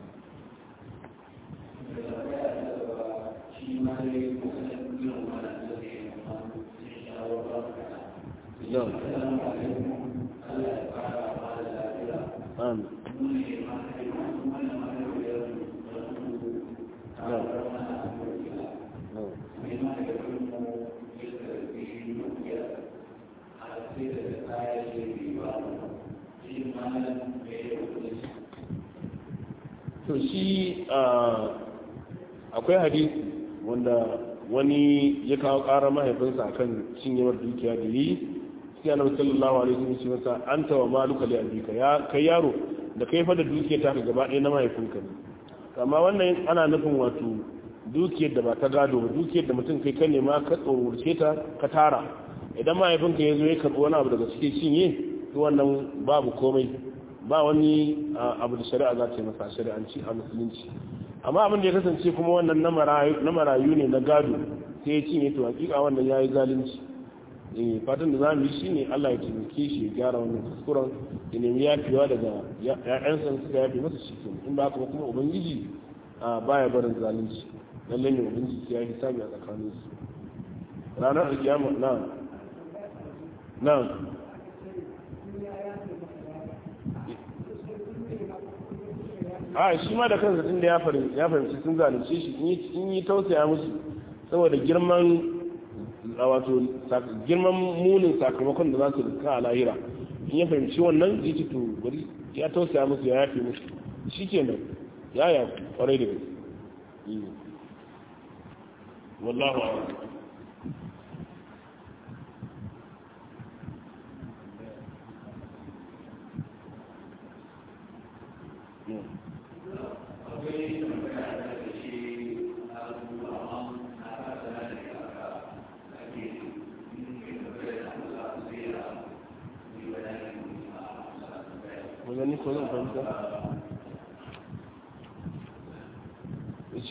to shi akwai hadisi wanda wani ya kawo ƙara mahaifinsa akan cinyewar dukiya da yi sai annabi sallallahu alaihi wasallam ce masa anta wa maluka li abika ya kai yaro da kai fa da dukiyar ta gaba ɗaya na mahaifinka ne amma wannan ana nufin wato dukiyar da ba ta gado ba dukiyar da mutum kai kan nema ka tsorurce ta ka tara idan mahaifinka ya zo ya karɓi wani abu daga cikin cinye to wannan babu komai ba wani abu da shari'a za ta yi masa shari'anci a musulunci amma abin da ya kasance kuma wannan na marayu ne na gado sai ya cinye to hakika wannan ya yi zalunci eh fatan da zamu yi shine Allah ya taimake shi ya gyara wannan kuskuren ya nemi yafewa daga ƴaƴansa suka yafe masa shi kenan in ba haka kuma ubangiji a baya barin zalunci lallai ne ubangiji ya hisabi a tsakanin su ranar alkiyama na na a shi ma da kansa tun da ya fahimci sun zalunce shi in yi tausaya musu saboda girman wato girman munin sakamakon da za su rika a lahira in ya fahimci wannan zai ci to bari ya tausaya musu ya yafe musu shi ke nan ya ya kwarai da gaske wallahu a'lam wajen ko zan fahimta ce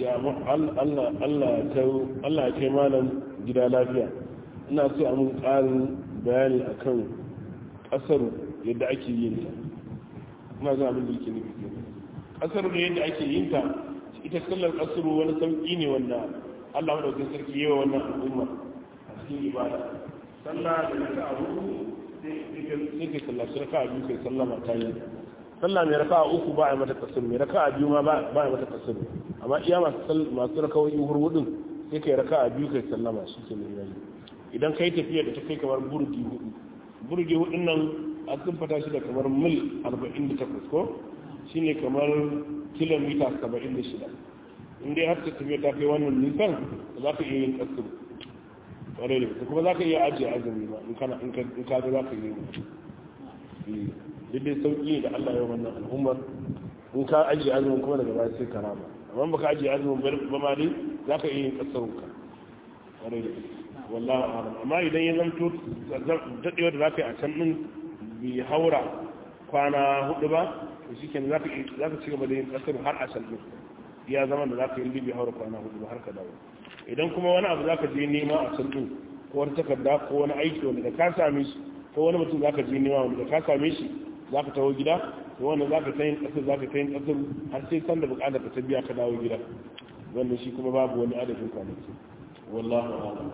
Allah ya kai malam gida lafiya ina so a mun ƙarin bayani akan ƙasar yadda ake yin ta ina zan abin da yake nufi ke ƙasar da yadda ake yin ta ita sallar ƙasar wani sauƙi ne wanda Allah maɗaukin sarki yawa wannan al'umma a cikin ibada sallah da naka a hudu sai kai sallaci raka a biyu kai sallama ta yi sallah mai raka a uku ba a mata kasar mai raka a biyu ma ba a mata kasar amma iya masu raka wani hurhudun sai kai raka a biyu kai sallama shi ke mai yayi idan kai tafiya da ta kai kamar burgi hudu burgi hudun nan a sun fata shi da kamar mil 48 ko shine kamar kilomita 76 in dai har ta tafiya ta kai wannan nisan za ka iya yin kasar ƙwarai da kuma za ka iya ajiye azumi ba in kana in ka ga za ka yi daidai sauƙi da Allah ya wannan al'ummar in ka ajiye azumin kuma daga baya sai ka rama amma ba ka ajiye azumin ba ma dai za ka iya yin ƙasarun ka ƙwarai da wallahu a'lam amma idan ya zanto daɗewar da za ka yi a can ɗin bi haura kwana hudu ba to shi kenan za ka ci gaba da yin ƙasar har a can ɗin ya zama da za ka yi bi haura kwana hudu ba har ka dawo idan kuma wani abu zaka je nema a can din ko wani takarda ko wani aiki wanda da ka same shi ko wani mutum zaka je nema wanda da ka same shi zaka tawo gida to wannan zaka ta yin kasar zaka ta yin kasar har sai san da bukatar ka ta biya ka dawo gida wannan shi kuma babu wani adadin kwanaki wallahu a'lam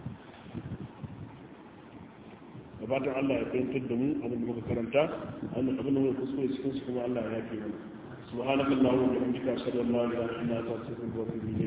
da fatan Allah ya fahimtar da mu abin da muka karanta abin da muka kuskure cikin shi kuma Allah ya yafe mana سبحانك اللهم وبحمدك اشهد ان لا اله الا انت استغفرك واتوب اليك